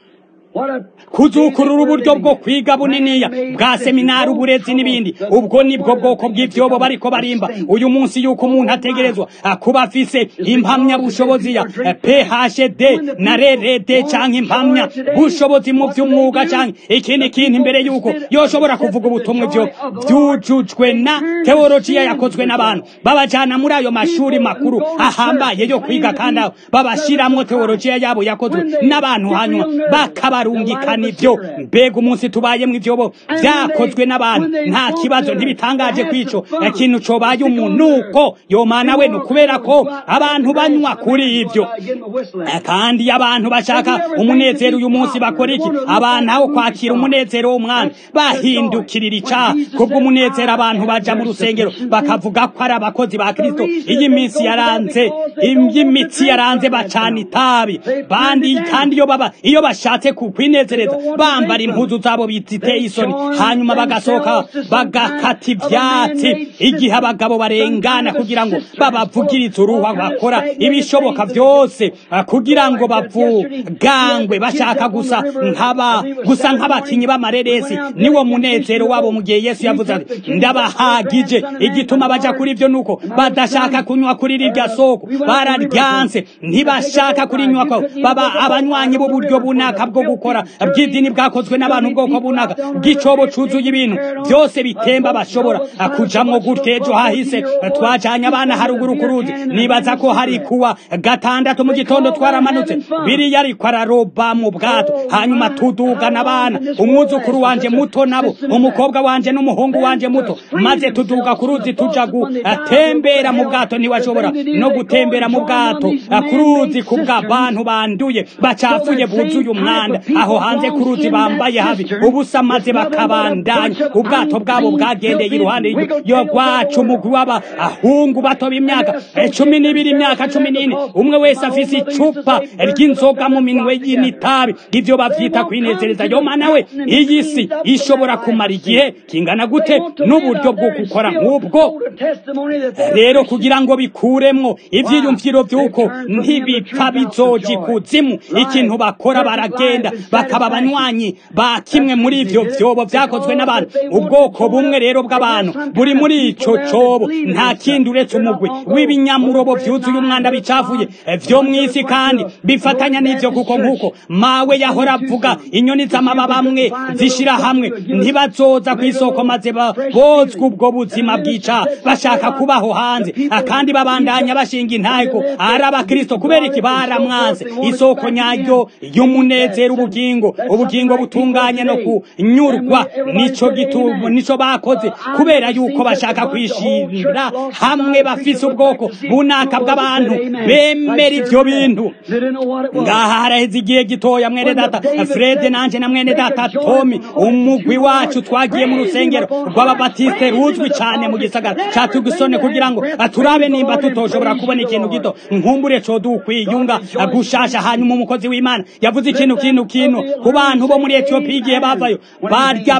kuzukurura uburyo bwo kwiga buniniya bwa seminari uburezi n'ibindi ubwo nibwo bwoko bw'ivyobo bariko barimba uyu munsi yuko umuntu ategerezwa kuba afise impamyabushobozi ya phd na rrd canke impamya bushobozi mu vy'umwuga canke ikindi kintu imbere yuko yoshobora kuvuga ubutumwa ivyo vyujujwe na teolojiya yakozwe n'abantu babajana muri ayo mashuri makuru ahambaye yo kwiga kandi aho babashiramwo teolojiya yabo yakozwe n'abantu hanyuma bakabarungikana ivyo mbega umunsi tubayemwo ivyobo vyakozwe n'abantu nta kibazo ntibitangaje kwico ikintu cobaye umunuko yomana we ni ukubera ko abantu banywa kuri ivyo kandi abantu bashaka umunezero uyu munsi bakora iki abantu aho kwakira umunezero w'umwana bahindukirira icaha kubw'umunezero abantu baja mu rusengero bakavuga ko ari abakozi ba kristo iyi minsi yaranze imitsi yaranze bacana itabi bandi kandi iyo baba iyo bashatse kukwinezereza bambara impuzu zabo ziteye isoni hanyuma bagasohoka bagakata ivyatsi igihe abagabo barengana kugira ngo babavugirize uruhwa bakora ibishoboka vyose kugira ngo bavugangwe bashaka gusa nk'aba gusa nk'abakinyi b'amareresi niwo munezero wabo mu gihe yesu yavuze ati ndabahagije igituma baja kuri ivyo nuko badashaka kunywa kuri rirya soko bararyanse ntibashaka kurinywa ko baba abanywanyi b'uburyo bunaka bwo gukora bw'idini bwakozwe n'abantu ubwoko bunaka bw'icobo cuzuye ibintu byose bitemba bashobora kujamwo gutya ejo hahise twajanye abana haruguru ku ruzi nibaza ko hari kuwa gatandatu mu gitondo twaramanutse biriya ariko araroba mu bwato hanyuma tudugana abana umwuzukuru wanje muto nabo umukobwa wanje n'umuhungu wanje muto maze tuduga ku ruzi tuja gutembera mu bwato ntiwashobora no gutembera mu bwato ku ruzi ku bw'abantu banduye bacafuye buzuye umwanda aho hanze ku ruzi bambaye habi ubusa maze bakabandanya ubwato bwabo bwagendeye iruhande yo rwacu umugwi w'abahungu bato b'imyaka cumi n'ibiri imyaka cumi n'ine umwe wese afise icupa ry'inzoga mu minwe y'initabi ivyo bavyita kwinezereza yo mana we iyi si ishobora kumara igihe kingana gute n'uburyo bwo gukora nk'ubwo rero kugira ngo bikuremwo ivyiyumviro vy'uko ntibipfa bizoja ikuzimu ikintu bakora baragenda bakaba abanywanyi ba kimwe muri ivyo vyobo vyakozwe n'abantu ubwoko bumwe rero bw'abantu buri muri ico cobo nta kindi uretse umugwi w'ibinyamurobo vyuzuye umwanda bicafuye vyo mw'isi kandi bifatanya n'ivyo kuko nk'uko mawe yahora avuga inyoni z'amababa amwe zishira hamwe ntibazoza kw'isoko maze bozwa ubwo buzima bwica bashaka kubaho hanze kandi babandanya bashinga intego ari abakristo kubera iki baramwanze isoko nyaryo y'umunezero ubugingo ubugingo butunganye no kunyurwa nico gitumo nico bakoze kubera yuko bashaka kwishimira hamwe bafise ubwoko bunaka bw'abantu bemera ivyo bintu ngaha haraheze igihe gitoya mwene data Fred nanje na mwene data Tommy umugwi wacu twagiye mu rusengero rw'ababatiste ruzwi cyane mu gisagara ca Tugisone kugira ngo turabe nimba tutoshobora kubona ikintu gito nkumbure co dukwiyunga gushasha hanyuma umukozi w'Imana yavuze ikintu kintu kintu ku bantu bo muri Ethiopia igihe bavayo barya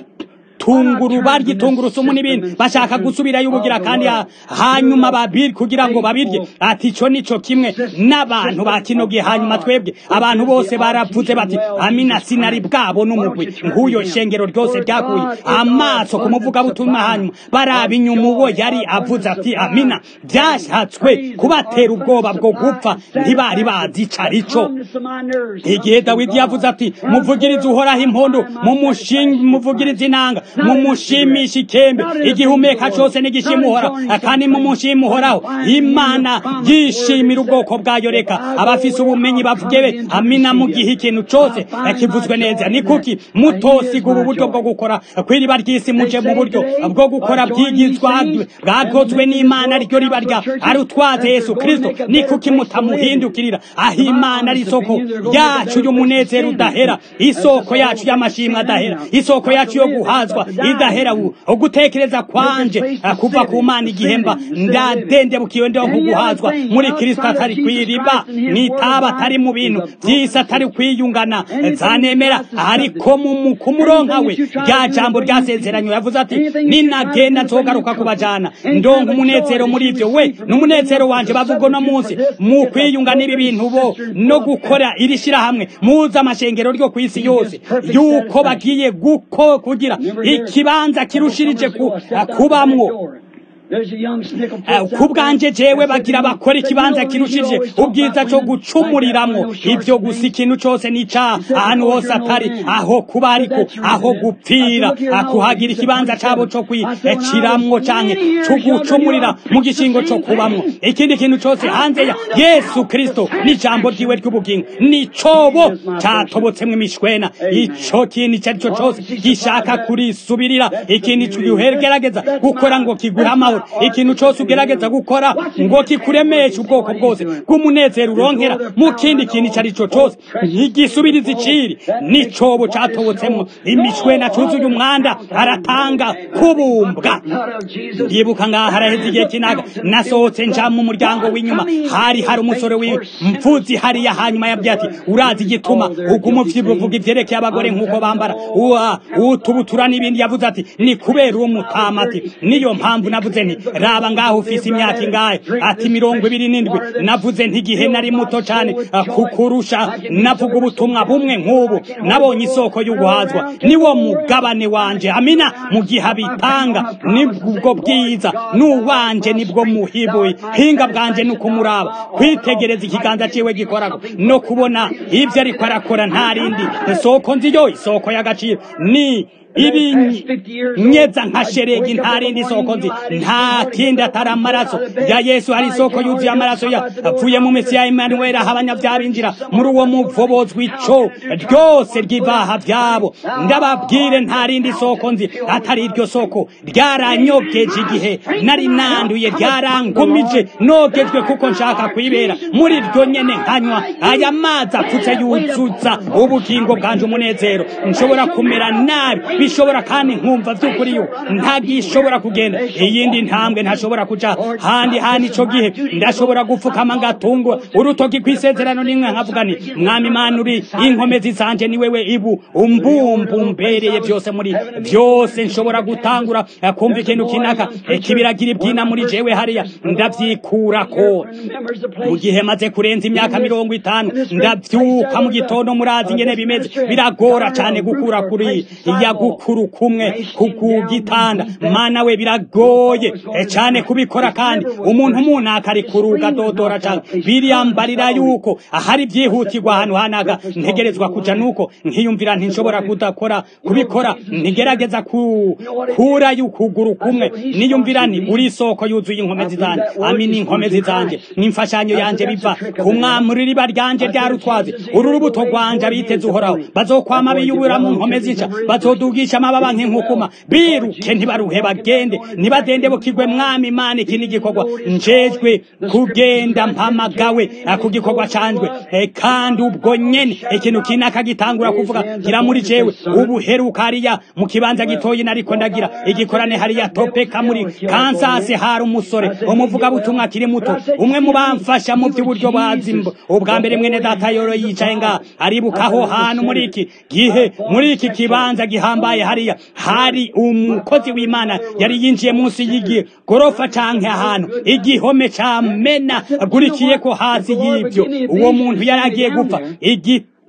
tunguru barya tungurusumu n'ibindi bashaka gusubirayo ubugira kandi hanyuma babiri kugira ngo babirye ati ico nico kimwe n'abantu ba kino gihe hanyuma twebwe abantu bose baravuze bati amina sinari bwabo n'umugwi nk'uyo shengero ryose ryakuye amaso ku muvugabutumwa hanyuma baraba inyuma uwo yari avuze ati amina byashatswe kubatera ubwoba bwo gupfa ntibari bazi ico arico igihe dawidi yavuze ati muvugirize uhoraho impundu mumuvugirize inanga mumushimisha ikembe igihumeka cose n'igishimuhoraho kandi mumushimuhoraho imana yishimira ubwoko bwayo reka abafise ubumenyi bavuge be amina mu gihe ikintu cose kivuzwe neza ni kuki mutosiga ubu buryo bwo gukora kw'iriba ry'isi muje mu buryo bwo gukora bwigizwa bwakozwe n'imana ryo riba rya ari utwaze yesu kristo ni kuki mutamuhindukirira aho imana ari isoko yacu y'umunezero udahera isoko yacu y'amashimwe adahera isoko yacu yo guhazwa idahera ugutekereza kwanje kuva ku mana igihemba ndadendebukiwe ndo kuguhazwa muri kristo atari kw'iriba nitaba atari mu bintu vy'isi atari kwiyungana zanemera ariko mu kumuronka we rya jambo ryasezeranywe yavuze ati ninagenda nzogaruka kubajana ndonka umunezero muri ivyo we n'umunezero wanje bavuga no munsi mu kwiyunga n'ibi bintu bo no gukora iri shirahamwe muza amashengero ryo kw'isi yose yuko bagiye guko kugira ikibanza kirushirije kubamwo ku bwanje jewe bagira bakora ikibanza kirushije ubwiza cyo gucumuriramo ibyo gusa ikintu cyose nica ahantu hose atari aho kuba ariko aho gupfira kuhagira ikibanza cabo cyo kwiciramwo canke cyo gucumurira mu gishingo cyo kubamwo ikindi kintu cyose hanze ya yesu kristo n'ijambo ryiwe ry'ubugingo ni cobo catobotsemwo imishwena ico kintu icyo ari cyo cyose gishaka kurisubirira ikintu gihergerageza gukora ngo kiguhe amahoro ikintu cyose ugerageza gukora ngo kikuremeshe ubwoko bwose bw'umunezero uronkera mu kindi kintu icyo ari cyo cyose ntigisubiriza iciri n'icobo catobotsemo imishwena cuzuye umwanda aratanga kubumbwa ndibuka ngaha haraheze igihe kinaga nasohotse nja mu muryango w'inyuma hari hari umusore w'imvuzi hariya hanyuma yabwiye ati urazi igituma uguma uvuga ivyerekeye abagore nk'uko bambara utubutura n'ibindi yavuze ati ni kubera uwo mutama ati niyo mpamvu navuze nti raba ngaho ufise imyaka ingahe ati mirongo ibiri n'indwi navuze ntigihe nari muto cane kukurusha navuga ubutumwa bumwe nk'ubu nabonye isoko y'uguhazwa niwo mugabane wanje amina mu gihe abitanga nibwo bwiza n'uwanje nibwo muhibuye hinga bwanje ni ukumuraba kwitegereza ikiganza ciwe gikorako no kubona ivyo ariko arakora nta rindi isoko nziyo isoko y'agaciro ni ibi nyeza nka sheregi nta rindi soko nzi nta kindi atari amaraso ya yesu hari isoko yuzuye amaraso yavuye mu misi ya emanuweli aho abanyabyaha binjira muri uwo muvobozi w'ico ryose ry'ivaha vyabo ndababwire nta rindi soko nzi atari iryo soko ryaranyogeje igihe nari nanduye ryarangumije nogejwe kuko nshaka kwibera muri ryo nyene nkanywa aya mazi apfutse yuzuza ubugingo bwanje umunezero nshobora kumera nabi bishobora kandi nkumva by'ukuri yo ntagishobora kugenda iyindi ntambwe ntashobora kuja handi handi ico gihe ndashobora gupfukama ngatungwa urutoki kw'isezerano nimwe nkavuga ni mwami mana uri inkomezi zanje ni wewe ibu umbumbu mbereye byose muri byose nshobora gutangura kumva ikintu kinaka kibiragira ibyina muri jewe hariya ndavyikurako mu gihe maze kurenza imyaka mirongo itanu ndavyuka mu gitondo murazi ingene bimeze biragora cane gukura kuri iya gukuru kumwe kugitanda mana we biragoye cyane kubikora kandi umuntu umunaka ari kuruga dodora cyane biriyambarira yuko ahari byihutirwa ahantu hanaga ntegerezwa kuja nuko nkiyumvira ntinshobora kudakora kubikora ntigerageza kura y'ukuguru kumwe niyumvira ni uri isoko yuzuye inkomezi zanje amini inkomezi zanje n'imfashanyo yanje biva ku mwamuri riba ryanje ryarutwaze uru rubuto rwanje abiteze uhoraho bazokwama biyubura mu nkomezi nshya bazodugisha amababa nk'inkukuma biruke ntibaruhe bagende ntibadende bukigwe mwami imana iki n'igikorwa njejwe kugenda mpamagawe ku gikorwa canjwe kandi ubwo nyene ikintu kinaka gitangura kuvuga gira muri jewe ubuheruka hariya mu kibanza gitoyi nariko ndagira igikorane hariya topeka muri kansasi hari umusore umuvuga butumwa akiri muto umwe mu bamfasha mu by'uburyo bwazimbo ubwa mbere mwene data yoro yicaye ngaha aribuka aho hantu muri iki gihe muri iki kibanza gihambaye hariya hari umukozi w'imana yari yinjiye munsi y'igi gorofa canke ahantu igihome camena agurikiye ko hasi y'ibyo uwo muntu yari agiye gupfa igi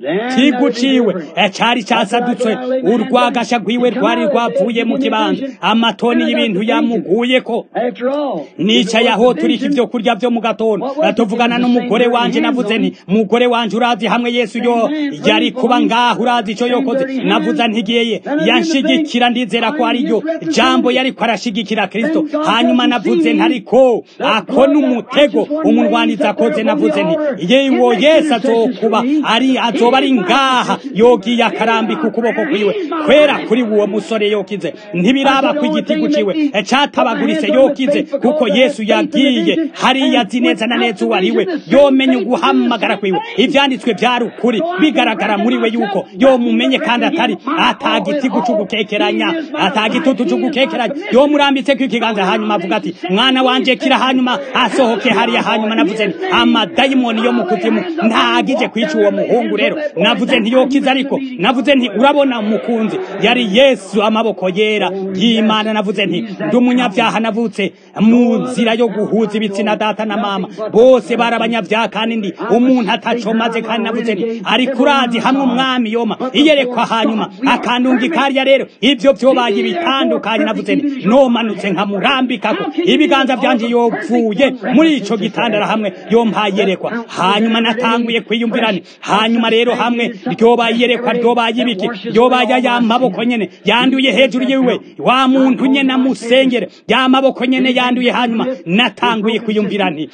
kiguciwe cari casadutswe urwagasha rwiwe rwari rwavuye mu kibanza amatoni y'ibintu yamuguyeko nicaye aho turika ivyo kurya vyo mu gatondo tuvugana n'umugore wanje navuze nti mugore wanje urazi hamwe yesu yo yari kuba ngaho urazi ico yokoze navuze ntigiyeye yanshigikira ndizera ko ariyo jambo yariko arashigikira kristo hanyuma navuze ntariko ako n'umutego umunwaniza akoze navuze nti yewo yesu azokuba ari azoba ari ngaha yogiye akarambika ukuboko kwiwe kwera kuri uwo musore yokize ntibiraba ko igiti guciwe catabaguritse yokize kuko yesu yagiye hariya azi neza na neza uwo ariwe yomenye uguhamagara kwiwe ivyanditswe vyari ukuri bigaragara muri we yuko yomumenye kandi atari atagiti guca ugukekeranya atagitutu c'ugukekeranya yomurambitseko ikiganza hanyuma avuga ati mwana wanje kira hanyuma asohoke hariya hanyuma navuze nti amadayimoni yo mu kuzimu ntagije kwica uwo muhungu rero navuze nti yokiza ariko navuze nti urabona mukunzi yari yesu amaboko yera y'imana navuze nti ndi umunyabyaha navutse mu nzira yo guhuza ibitsina data na mama bose bari abanyabyaha kandi ndi umuntu atacomaze kandi navuze nti ariko urazi hamwe umwami yoma iyerekwa hanyuma akandunga ikariya rero ivyo vyobaye bitandukanye navuze nti nomanutse nkamurambikako ibiganza vyanje yovuye muri ico gitandara hamwe yompaye iyerekwa hanyuma natanguye kwiyumvirane hanyuma rero hamwe ryobaye iyerekwa ryobaye ibiki ryobaye ya maboko nyene yanduye hejuru yiwe wa muntu nyene amusengere ya maboko nyene yanduye hanyuma natanguye kwiyumvira nti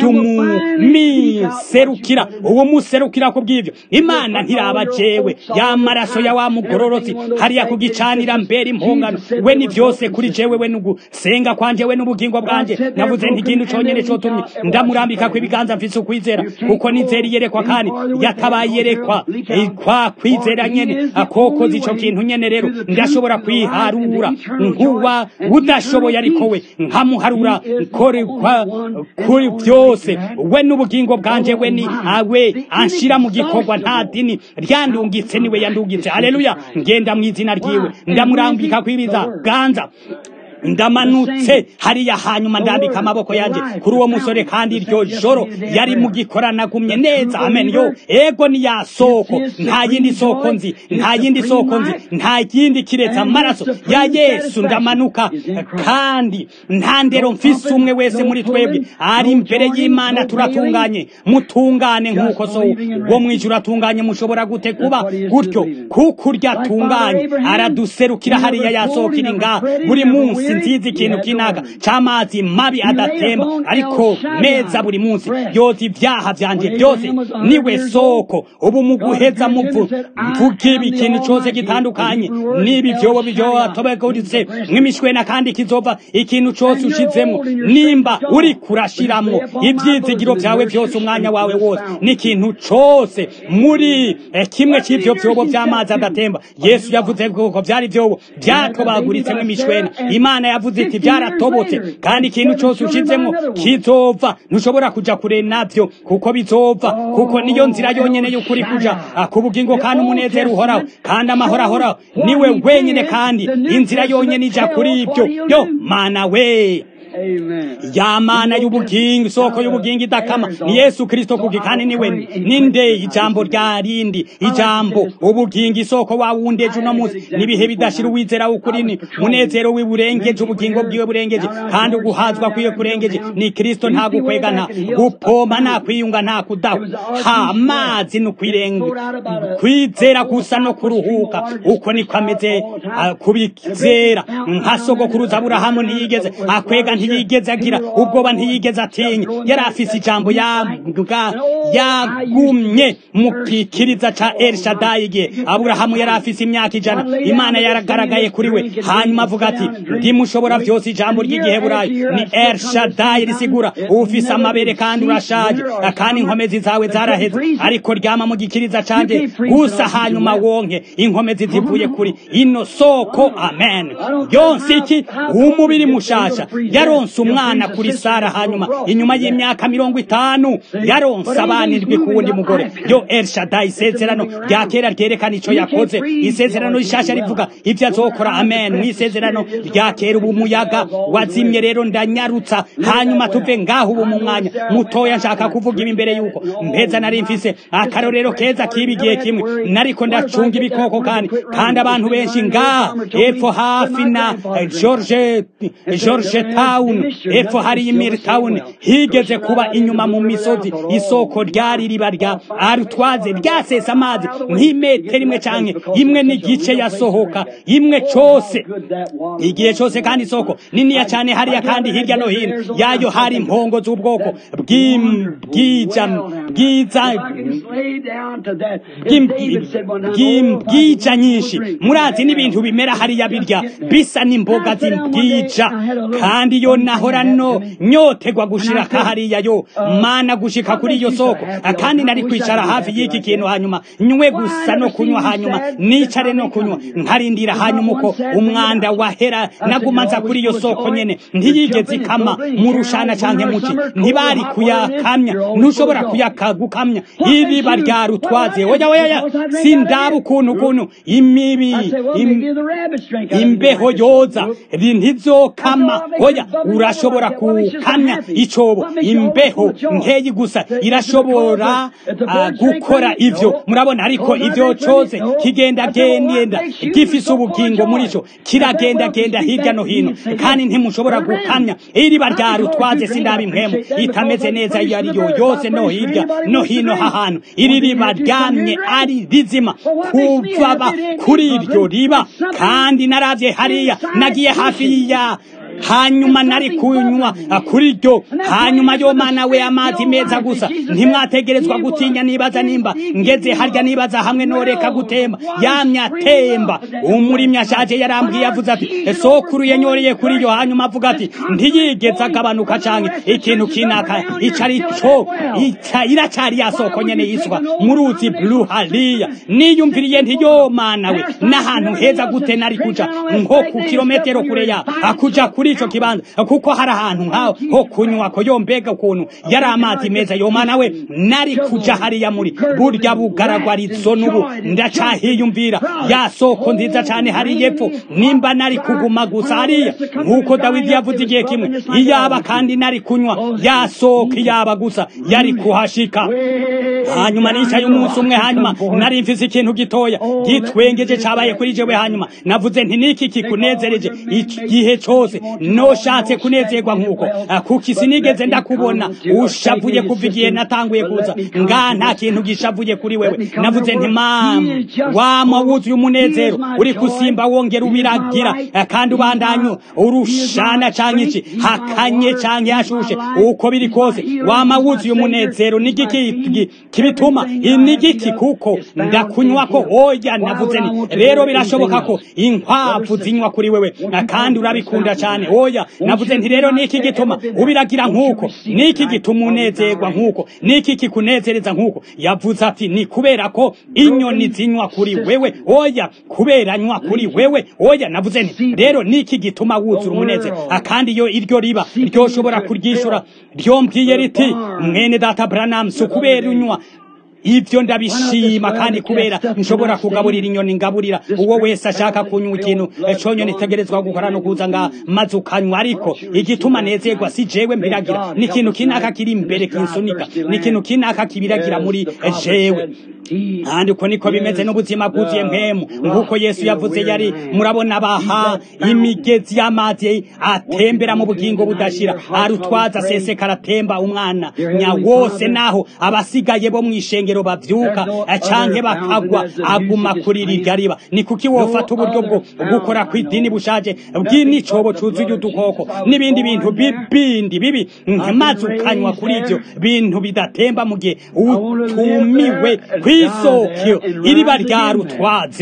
ndumumiserukira uwo muserukira ku bw'ivyo imana ntiraba jewe ya maraso ya wa mugororotsi hariya kugicanira mbere impongano we ni vyose kuri jewe we nugusenga kwanje we n'ubugingo bwanje navuze nti ikintu conyene cotumye ndamurambika ko ibiganza mfise ukwizera kuko nizera iyerekwa kandi yatabaye iyerekwa kwa kwizera nyene akokoza ico kintu nyene rero ndashobora kwiharura nkuba udashoboye ariko we nkamuharura korerwa kuri byose we n'ubugingo bwanje we ni awe anshira mu gikorwa nta dini ryandungitse niwe yandungitse haleluya ngenda mu izina ryiwe ndamurambika kwibiza ganza ndamanutse hariya hanyuma ndambika amaboko yanjye kuri uwo musore kandi iryo joro yari mu gikoranagumye neza amen yo ego ni ya soko nta yindi soko nzi nta yindi soko nzi nta yindi kiretse amaraso ya yesu ndamanuka kandi nta ndero mfise umwe wese muri twebwe ari imbere y'imana turatunganye mutungane nk'uko so wo mwijuru atunganye mushobora gute kuba gutyo kuko urya atunganye araduserukira hariya yasohokira ngaha buri munsi nziza ikintu kinaga c'amazi mabi adatemba ariko meza buri munsi yoza ivyaha vyanje byose niwe soko ubu mu guheza muvu mvuga ibi ikintu cose gitandukanye n'ibi vyobo vyotobeguritse nk'imishwena kandi kizova ikintu cose ushizemwo nimba uri kurashiramwo ivyizigiro vyawe vyose umwanya wawe wose n'ikintu cose muri eh, kimwe c'ivyo vyobo vy'amazi adatemba yesu yavuze ko vyari vyobo vyatobaguritse nk'imishwena imana yavuze iti byaratobotse kandi ikintu cyose ushizemo kizova ntushobora kuja kure navyo kuko bizova kuko niyo nzira yonyene y'ukuri kuja ku bugingo kandi umunezero uhoraho kandi amahoro ahoraho niwe wenyene kandi inzira yonyene ija kuri ibyo yo mana we ya mana y'ubugingo isoko y'ubugingo idakama ni yesu kristo kuki kandi niwe ninde ijambo rya rindi ijambo ubugingo isoko wa wundi ejo uno munsi n'ibihe bidashira uwizera w'ukuri ni munezero wiwe urengeje ubugingo bwiwe burengeje kandi uguhazwa kwiwe kurengeje ni kristo nta gukwega nta gupoma nta kwiyunga nta kudaha ha amazi ni ukwirenga kwizera gusa no kuruhuka uko niko ameze kubizera nka sogokuruza aburahamu ntiyigeze akwega ntiyigeze agira ubwoba ntiyigeze atinya yari afise ijambo yagumye mu kikiriza ca elshadayi igihe aburahamu yari afise imyaka ijana imana yaragaragaye kuri we hanyuma avuga ati ndimushobora vyose ijambo ry'igiheburayo ni elshadayi risigura ufise amabere kandi urashaje kandi inkomezi zawe zaraheze ariko ryama mu gikiriza canje gusa hanyuma wonke inkomezi zivuye kuri ino soko amen yonse iki umubiri mushasha yari yaronse umwana kuri sara hanyuma inyuma y'imyaka mirongo itanu yaronse abana indwi ku wundi mugore yo elshadai isezerano rya kera ryerekana ico yakoze isezerano rishasha rivuga ivyo azokora amen mu isezerano rya kera ubu umuyaga wazimye rero ndanyarutsa hanyuma tuve ngaho ubu mu mwanya mutoya nshaka kuvuga ibi imbere yuko mpeza nari mfise akarorero keza kibi igihe kimwe nariko ndacunga ibikoko kandi kandi abantu benshi nga epfo hafi na George George Town epfo hari Imir Town higeze kuba inyuma mu misozi isoko ryari riba rya arutwaze ryasesa amazi nk'imetero imwe canke imwe n'igice yasohoka imwe cose igihe cose kandi isoko niniya cane hariya kandi hirya no hino yayo hari impongo z'ubwoko bw'ibwija bwiza bw'ibwija nyinshi murazi n'ibintu bimera hariya birya bisa n'imboga z'imbwija kandi yo nahora no nyotegwa gushira hariya yo mana gushika kuri iyo soko kandi nari kwicara hafi y'iki kintu hanyuma nywe gusa no kunywa hanyuma nicare no kunywa nkarindira hanyuma uko umwanda wahera nagumaza kuri iyo soko nyene ntiyigeze ikama mu rushana canke muci ntibari kuyakamya ntushobora kuyakagukamya iriba rya rutwaze oya oya sindaba ukuntu ukuntu imibi imbeho yoza ntizokama oya urashobora kukamya icobo imbeho nkeyi gusa irashobora gukora ivyo murabona ariko ivyo cose kigenda genda gifise ubugingo muri co kiragenda genda hirya no hino kandi ntimushobora gukamya iriba rya rutwaze sindaba impwemu itameze neza iyo ari yo yose no hirya no hino hahantu iri riba ryamye ari rizima kuva kuri iryo riba kandi naravye hariya nagiye hafi ya hanyuma nari kunywa kuri ryo hanyuma yo mana we amazi meza gusa ntimwategerezwa gutinya nibaza nimba ngeze harya nibaza hamwe noreka gutemba yamye atemba umurimyi ashaje yarambwiye avuze ati sokuru yanyoreye kuri ryo hanyuma avuga ati ntiyigeze agabanuka canke ikintu kinaka ico ari co iracari ya soko nyene yiswa mu ruzi blue hariya niyumviriye ntiyo mana we n'ahantu heza gute nari kuja nko ku kilometero kure ya akuja kuri ico kibanza kuko hari ahantu nkaho ho kunywa ko yombega ukuntu yari amazi meza yo mana we nari kuja hariya muri burya bugaragwarizo n'ubu ndacahiyumvira ya soko nziza cane hari yepfo nimba nari kuguma gusa hariya nk'uko dawidi yavuze igihe kimwe iyaba kandi nari kunywa ya soko iyaba gusa yari kuhashika hanyuma nicaye umunsi umwe hanyuma nari mfise ikintu gitoya gitwengeje cabaye kuri jewe hanyuma navuze nti niki kikunezereje igihe cose noshatse kunezerwa nk'uko kuko sinigeze ndakubona ushavuye kuva igihe natanguye kuza nga nta kintu gishavuye kuri wewe navuze nti mama wama wuzuye umunezero uri kusimba wongera ubiragira kandi ubandanyu urushana canke iki hakanye canke hashushe uko biri kose wama wuzuye umunezero nigiki kibituma inigiki kuko ndakunywa ko oya navuze ni rero birashoboka ko inkwavu zinywa kuri wewe kandi urabikunda cyane oya navuze nti rero niki gituma ubiragira nk'uko niki gituma unezerwa nk'uko niki kikunezereza nk'uko yavuze ati ni kubera ko inyoni zinywa kuri wewe oya kubera nywa kuri wewe oya navuze nti rero niki gituma wuzura umunezero akandi yo iryo riba ryoshobora kuryishura ryombwiye riti mwene data Branham si kubera unywa ivyo ndabishima kandi kubera nshobora kugaburira inyoni ngaburira uwo wese ashaka kunywa ikintu conyo nitegerezwa gukora no kuza nga maze ukanywa ariko igituma nezerwa si jewe mbiragira ni ikintu kinaka kiri imbere kinsunika ni ikintu kinaka kibiragira muri jewe kandi uko niko bimeze n'ubuzima bwuzuye mpemu nk'uko yesu yavuze yari murabona baha imigezi y'amazi atembera mu bugingo budashira arutwaza aseseka aratemba umwana nya wose naho abasigaye bo mu ishengero bavyuka canke bakagwa aguma kuri rirya riba ni kuki wofata uburyo bwo gukora kw'idini bushaje bw'inicobo cuzuye udukoko n'ibindi bintu bibindi bibi maze ukanywa kuri ivyo bintu bidatemba mu gihe utumiwe kw'isokyo iriba rya rutwaze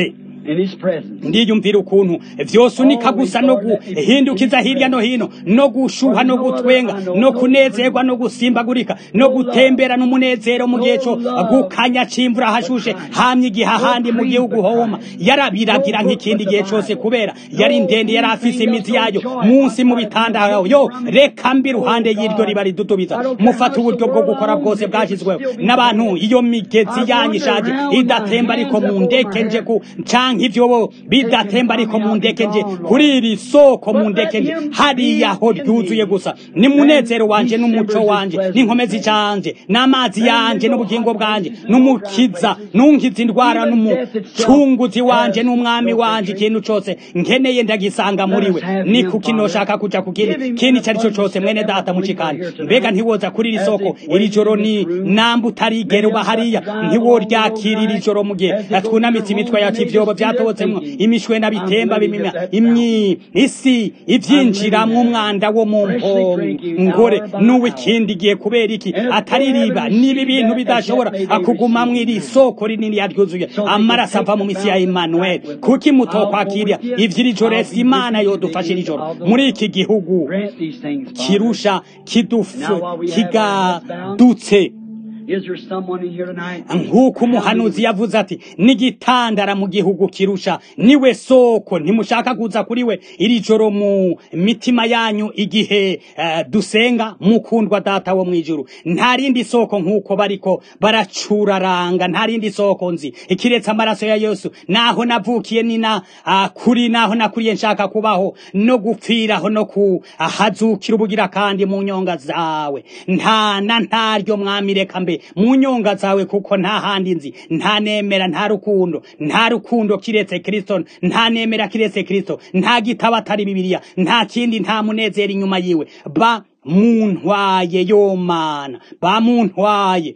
in His presence. ndiyumvira ukuntu vyosunika gusa no guhindukiza hirya no hino no gushuha no gutwenga no kunezerwa no gusimbagurika no gutembera n'umunezero mu gihe co gukanya c'imvura hashushe hamye igihe ahandi mu gihugu homa yarabiragira nk'ikindi gihe cose kubera yari ndende yari afise imizi yayo munsi mu bitanda yo reka mbi ruhande y'iryo riba ridudubiza mufata uburyo bwo gukora bwose bwashizweho n'abantu iyo migezi yanyu ishaje idatemba ariko mu ndeke nje ku canke ivyobo bidatemba ariko mu ndeke nje kuri iri soko mu ndeke nje hariya ho ryuzuye gusa ni munezero wanje n'umuco wanje n'inkomezi canje n'amazi yanje n'ubugingo bwanje n'umukiza nunkiza indwara n'umucunguzi wanje n'umwami wanje ikintu cose nkeneye ndagisanga muri we ni kuki noshaka kuja ku kindi kindi cari co cose mwene data mucikani mbega ntiwoza kuri iri soko iri joro ni namba utarigera uba hariya ntiworyakira iri joro mu gihe twunamitse imitwe yacu ivyobo vyatobotsemwo imishwena bitemba bimima imyi isi ivyinjiramwo umwanda wo mu mpongore n'uw'ikindi gihe kubera iki atari riba niba ibintu bidashobora akugumamwo iri soko rinini yaryuzuye amaraso ava mu misi ya Emmanuel kuki mutokwakira ivy'iri joro ese imana yodufasha iri joro muri iki gihugu Grant these things, Father. kirusha kidufu Now, while we have our heads kigadutse Is there someone in here tonight? nk'uko umuhanuzi yavuze ati n'igitandara mu gihugu kirusha niwe soko ntimushaka kuza kuri we iri joro mu mitima yanyu igihe eh, dusenga mukundwa data wo mw'ijuru nta rindi soko nk'uko bariko baracuraranga nta rindi soko nzi ikiretse amaraso ya yesu naho navukiye ni na ah, kuri naho nakuriye nshaka kubaho no gupfiraho no kuhazukira ubugira kandi mu nyonga zawe nta na ntaryo mwami reka mbe mu nyonga zawe kuko nta handi nzi nta nemera nta rukundo nta rukundo kiretse kristo nta nemera kiretse kristo nta gitabo atari bibiliya nta kindi nta munezero inyuma yiwe ba muntwaye yo mana bamuntwaye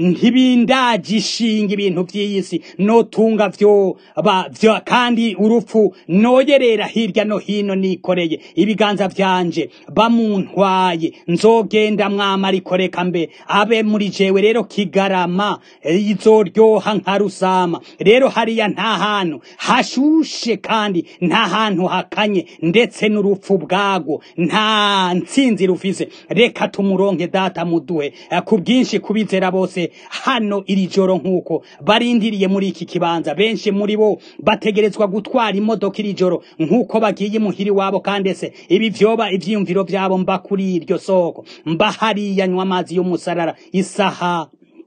ntibindagishinga ibintu by'iyisi notunga vyo ba vyo kandi urupfu noyerera hirya no hino nikoreye ibiganza vyanje bamuntwaye nzogenda mwama ariko reka mbe abe muri jewe rero kigarama eh, izoryoha nka rusama rero hariya nta hantu hashushe kandi nta hantu hakanye ndetse n'urupfu bwago nta ntsinzi rufise reka tumuronke data muduhe eh, ku bwinshi kubizera bose hano iri joro nk'uko barindiriye muri iki kibanza benshi muri bo bategerezwa gutwara imodoka iri joro nk'uko bagiye muhiri wabo kandi ese ibi vyoba ivyiyumviro vyabo mba kuri iryo soko mba hariya nywa amazi y'umusarara isaha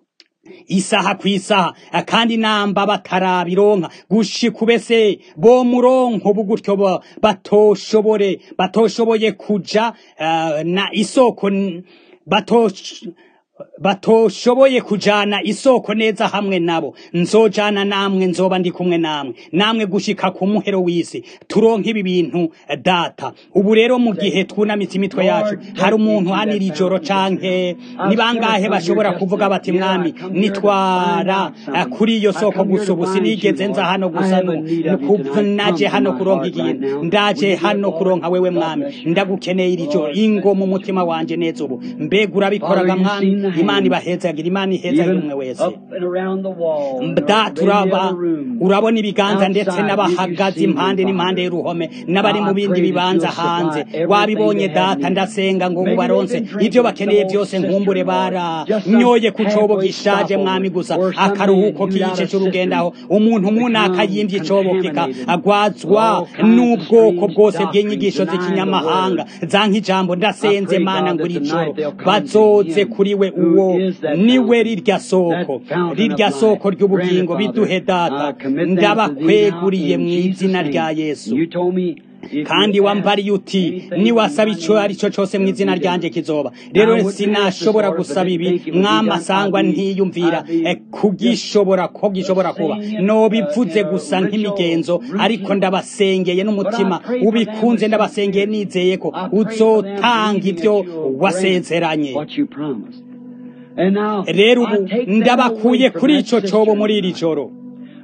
isaha ku isaha kandi namba batarabironka gushika ubese bo muronko bugutyo ba- batoshobore batoshoboye kuja eh, na isoko n- batosh batoshoboye kujana isoko neza hamwe nabo nzojana namwe nzoba ndi kumwe namwe namwe gushika ku muhero w'isi turonke ibi bintu eh, data ubu rero mu gihe twunamitse imitwe yacu hari umuntu hano iri joro canke ni bangahe bashobora kuvuga bati mwami nitwara eh, kuri iyo soko gusa ubu sinigeze nza hano gusa nu- nukuv- naje hano kuronka ikintu ndaje hano kuronka wewe mwami ndagukeneye iri joro ingo mu mutima wanje neza ubu mbega urabikoraga mwami imana ibahezagira imana ihezagira umwe wese up and around the wall. and da in the turaba other room. urabona ibiganza ndetse Outside, n'abahagaze you can impande see n'impande them, y'uruhome n'abari mu I bindi pray that bibanza you'll supply hanze everything wabibonye they have data need. ndasenga ngo Maybe ubaronse they've been drinking ibyo bakeneye some byose old nkumbure cistern water. Just baranyoye some ku cobo halfway gishaje stop mwami over. gusa Or somebody akaruhuko had used out k'igice a c'urugendaho cistern umuntu become munaka yimvye icobo kika contaminated. agwazwa All kinds of n'ubwoko strange bwose doctrines bw'inyigisho denying the z'ikinyamahanga word. zanka ijambo ndasenze I pray, mana God, ngo that iri tonight joro they'll come to bazoze Him kuri we who uwo is that niwe fountain, rirya soko that fountain rirya of soko life. ry'ubugingo Grant it, biduhe Father. data I commit them to thee now ndabakweguriye mu in izina Jesus' rya name. yesu You told me if kandi you wambariye ask uti anything niwasaba in my ico name, ari cyo cose mu it'll izina be ryanje done. kizoba Now, rero I wouldn't ask this sinashobora order, but gusaba I ibi think it would be mwama done. asangwa I'd be- ntiyumvira I'd be eh, kugishobora ko gishobora kuba saying it, nobivuze uh, in a gusa ritual nk'imigenzo routine. ariko ndabasengeye n'umutima But I pray for ubikunze them with ndabasengeye sincerity. nizeye ko I pray for them uzotanga believing ivyo that you'll wasezeranye grant what you promised. And now, rero I ubu take them ndabakuye away from kuri that ico cobo cistern muri iri tonight. joro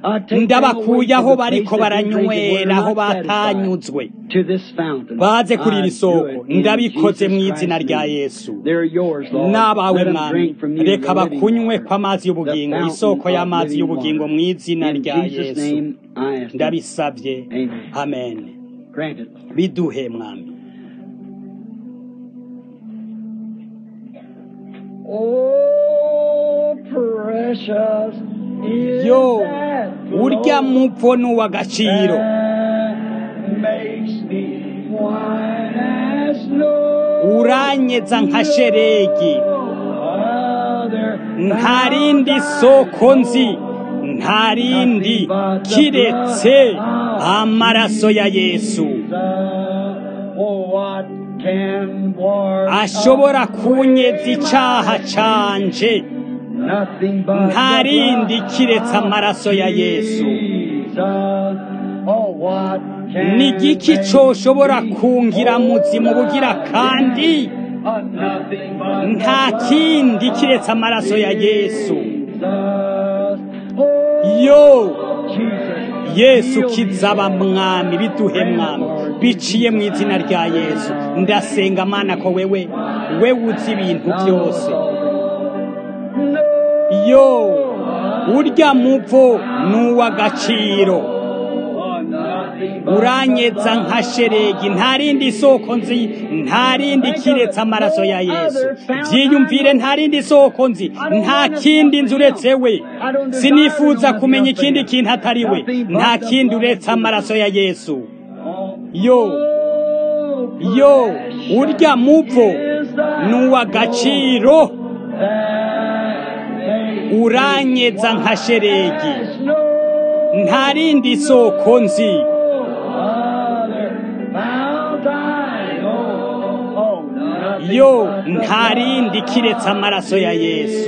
I take them ndabakuye away aho to the bariko place that they drink it baranywera where aho they're not batanyuzwe satisfied. To this fountain. baze kuri I iri do soko it in ndabikoze mu Jesus izina Christ's rya name. yesu They're yours, Lord. n'abawe Let them mwami drink from you reka the living bakunywe water, kw'amazi y'ubugingo the isoko fountain of y'amazi living y'ubugingo water. mu izina In rya Jesus' yesu name, I ask it. ndabisabye Amen. amen Grant it, Lord. biduhe mwami Oh, precious is yo that urya flow mupfu ni uw'agaciro that makes me white as snow. uranyeza nka sheregi Other nta rindi soko nzi nta rindi kiretse amaraso ya yesu Oh, what can wash ashobora away kunyeza icaha my canje Nothing but nta the rindi blood kiretse of amaraso ya yesu Jesus. Oh, what can ni igiki make coshobora me kungira muzimu bugira kandi Oh, nothing but nta the kindi blood kiretse of amaraso ya yesu Jesus. Oh, yo Jesus. yesu Heal me, kizaba Lord. mwami biduhe mwami biciye mu izina rya yesu ndasenga mana ko wewe wewe uzi ibintu byose yo urya muvo ni uw'agaciro uranyeza nka sheregi nta rindi soko nzi nta rindi kiretse amaraso ya yesu byiyumvire nta rindi soko nzi nta kindi nzi uretse we sinifuza kumenya ikindi kintu atari we nta kindi uretse amaraso ya yesu yo yo urya muvo ni uw'agaciro uranyeza nka sheregi nta rindi soko nzi yo nta rindi kiretse amaraso ya yesu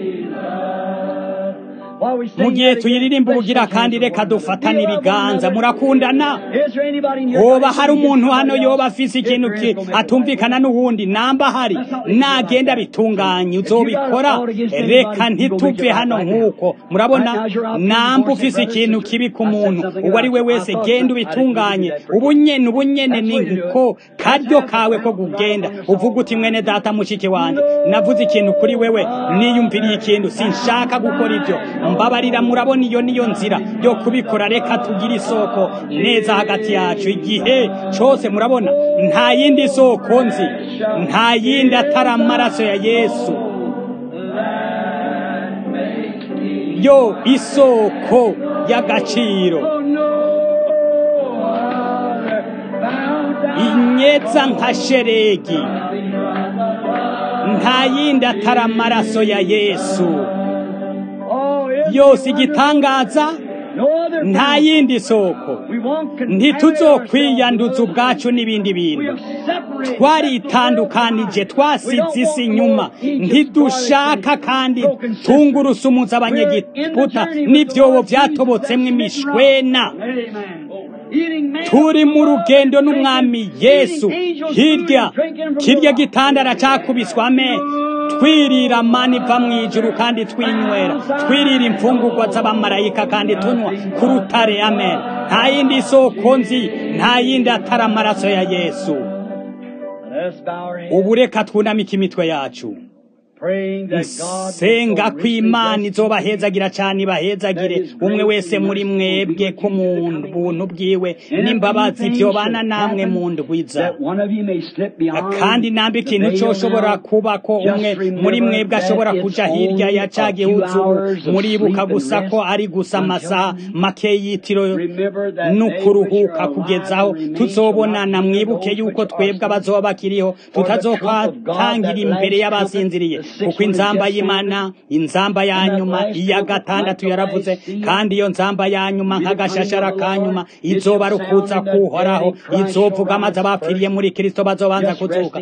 mu gihe tuyiririmba ubugira kandi reka dufatane ibiganza murakundana hoba hari umuntu hano yoba afise ikintu ki- atumvikana n'uwundi namba hari nagenda bitunganye uzobikora reka ntituve hano nk'uko murabona namba ufise ikintu kibi ku muntu uwo ari we wese genda ubitunganye ubunyene ubunyene ni nko karyo kawe ko kugenda uvuga uti mwene data mushiki wanjye navuze ikintu kuri wewe niyumviriye ikintu sinshaka gukora ibyo mbabarira murabona iyo niyo nzira yo kubikora reka tugire isoko neza hagati yacu igihe cyose murabona nta yindi soko nzi nta yindi atari amaraso ya yesu yo isoko y'agaciro inyeza nka sheregi nta yindi atari amaraso ya yesu yose igitangaza nta yindi soko ntituzokwiyanduza ubwacu n'ibindi bintu twaritandukanije twasize isi inyuma ntidushaka kandi tungurusumuza abanyegiputa n'ibyobo byatobotsemo imishwena turi mu rugendo n'umwami yesu hirya kirya gitandara cyakubiswa ame twirira mani iva mu ijuru kandi twinywera twirira imfungurwa z'abamarayika kandi tunywa ku rutare amen nta yindi soko nzi nta yindi atari amaraso ya yesu ubu reka twunamike imitwe yacu senga ko imana izobahezagira cyane ibahezagire umwe wese muri mwebwe ko mu buntu bwiwe n'imbabazi byobana namwe mu ndwiza kandi nambi ikintu cyoshobora kuba ko umwe muri mwebwe ashobora kuja hirya ya ca gihuzu muribuka gusa ko ari gusa amasaha make y'itiro n'ukuruhuka kugezaho tuzobonana mwibuke yuko twebwe abazoba bakiriho tutazokwatangira imbere y'abasinziriye kuko inzamba y'imana inzamba ya nyuma iya gatandatu yaravuze kandi iyo nzamba ya nyuma nk'agashashara ka nyuma izoba rukuza kuhoraho izovuga maze abapfiriye muri kristo bazobanza kuzuka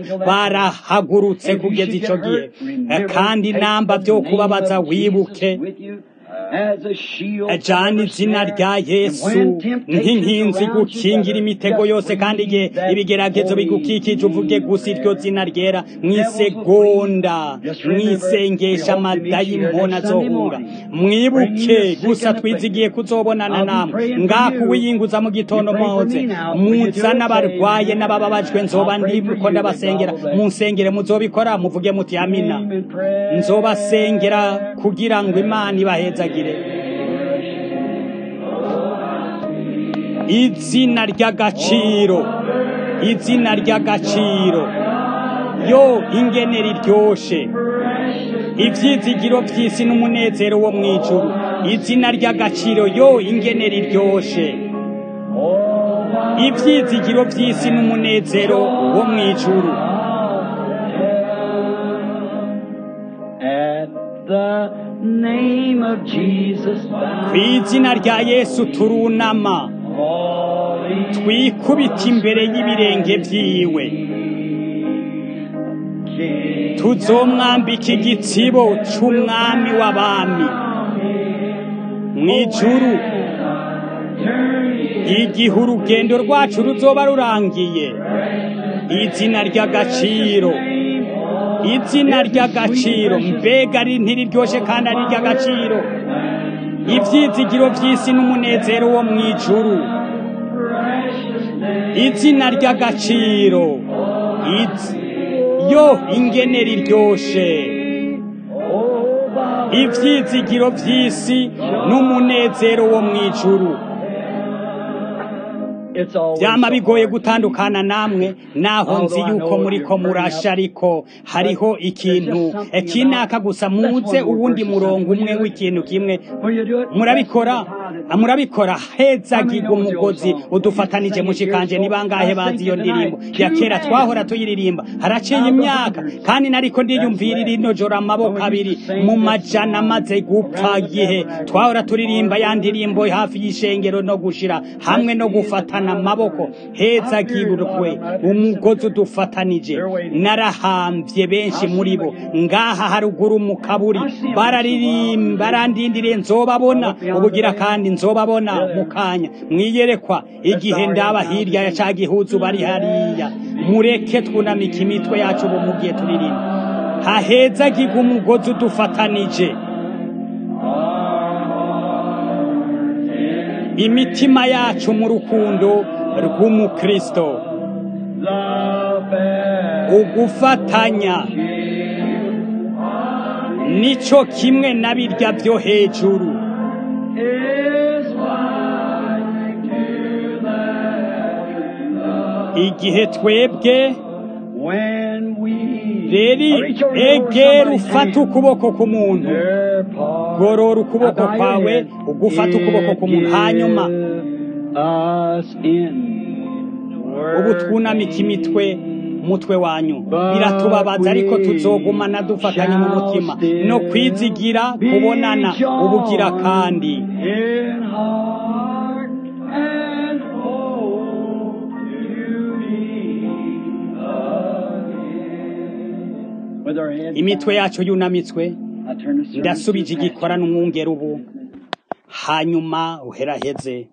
barahagurutse kugeza ico gihe kandi namba byo kubabaza wibuke as a shield from ajana every izina snare. rya And yesu when temptations nk'inkinzi surround you, gukingira imitego just yose kandi igihe breathe that ibigeragezo holy bigukikije uvuge gusa iryo name. zina ryera mu Devils will isegonda flee. Just mu remember, we isengesha hope to meet you here amadayimoni next Sunday azohunga morning. mwibuke Bringing the sick gusa and the twizigiye afflicted. kuzobonana I'll be namwe praying for ngaho you. uwiyinguza mu gitondo You pray for mwoze me now. Will you do muza it? n'abarwaye Say, n'abababajwe nzoba I'll pray for ndiko you that God ndabasengera will bless mu you. nsengere muzobikora muvuge muti amina Amen. Prayer. nzobasengera kugira ngo imana ibahezagire izina ry'agaciro izina ry'agaciro yo ingene riryoshe ivyizigiro vy'isi n'umunezero wo mw'ijuru izina ry'agaciro yo ingene riryoshe ivyizigiro vy'isi n'umunezero wo mw'ijuru At the name of Jesus, ku izina rya yesu turunama twikubita imbere y'ibirenge vyiwe tuzomwambika igitsibo c'umwami w'abami mw'ijuru igihe urugendo rwacu ruzoba rurangiye izina ry'agaciro izina ry'agaciro mbega ari ntiriryoshe kandi ari iry'agaciro ivyizigiro vy'isi n'umunezero wo mw'ijuru izina ry'agaciro Iz- yo ingene riryoshe ivyizigiro vy'isi n'umunezero wo mw'ijuru it's always vyama so bigoye hard. gutandukana namwe naho nzi yuko muriko murasha ariko hariho ikintu eh, kinaka gusa muze uwundi murongo umwe w'ikintu kimwe Will you do it? murabikora murabikora hezagirwa umugozi udufatanije mushikanje ni bangahe bazi iyo ndirimbo ya kera twahora tuyiririmba haraciye imyaka kandi nariko ndiyumvira rino joro amaboko abiri mu majana amaze gupfa gihe twahora turirimba ya ndirimbo hafi y'ishengero no gushira hamwe no gufatana amaboko hezagirwe umugozi udufatanije narahambye benshi muri bo ngaha haruguru mu kaburi bararirimba barandindiriye nzobabona ubugira kandi nzobabona mu kanya mwiyerekwa igihe ndaba hirya ya ca gihuzu bari hariya mureke twunamika imitwe yacu ubu mu gihe turirimba hahezagirwa umugozi udufatanije imitima yacu mu rukundo rw'umukristo ugufatanya nico kimwe na birya byo hejuru igihe twebwe When we reri reach over your egera somebody's ufata hand, ukuboko k'umuntu their part, gorora ukuboko bow your kwawe head, ugufata ukuboko k'umuntu hanyuma give us in ubu twunamika imitwe mutwe wanyu biratubabaza ariko tuzogumana dufatanye mu mutima no kwizigira kubonana ubugira kandi in heart and hope to be again. With our heads imitwe yacu yunamitswe bowed, I turn the service ndasubije to the igikora n'umwungere ubu hanyuma uheraheze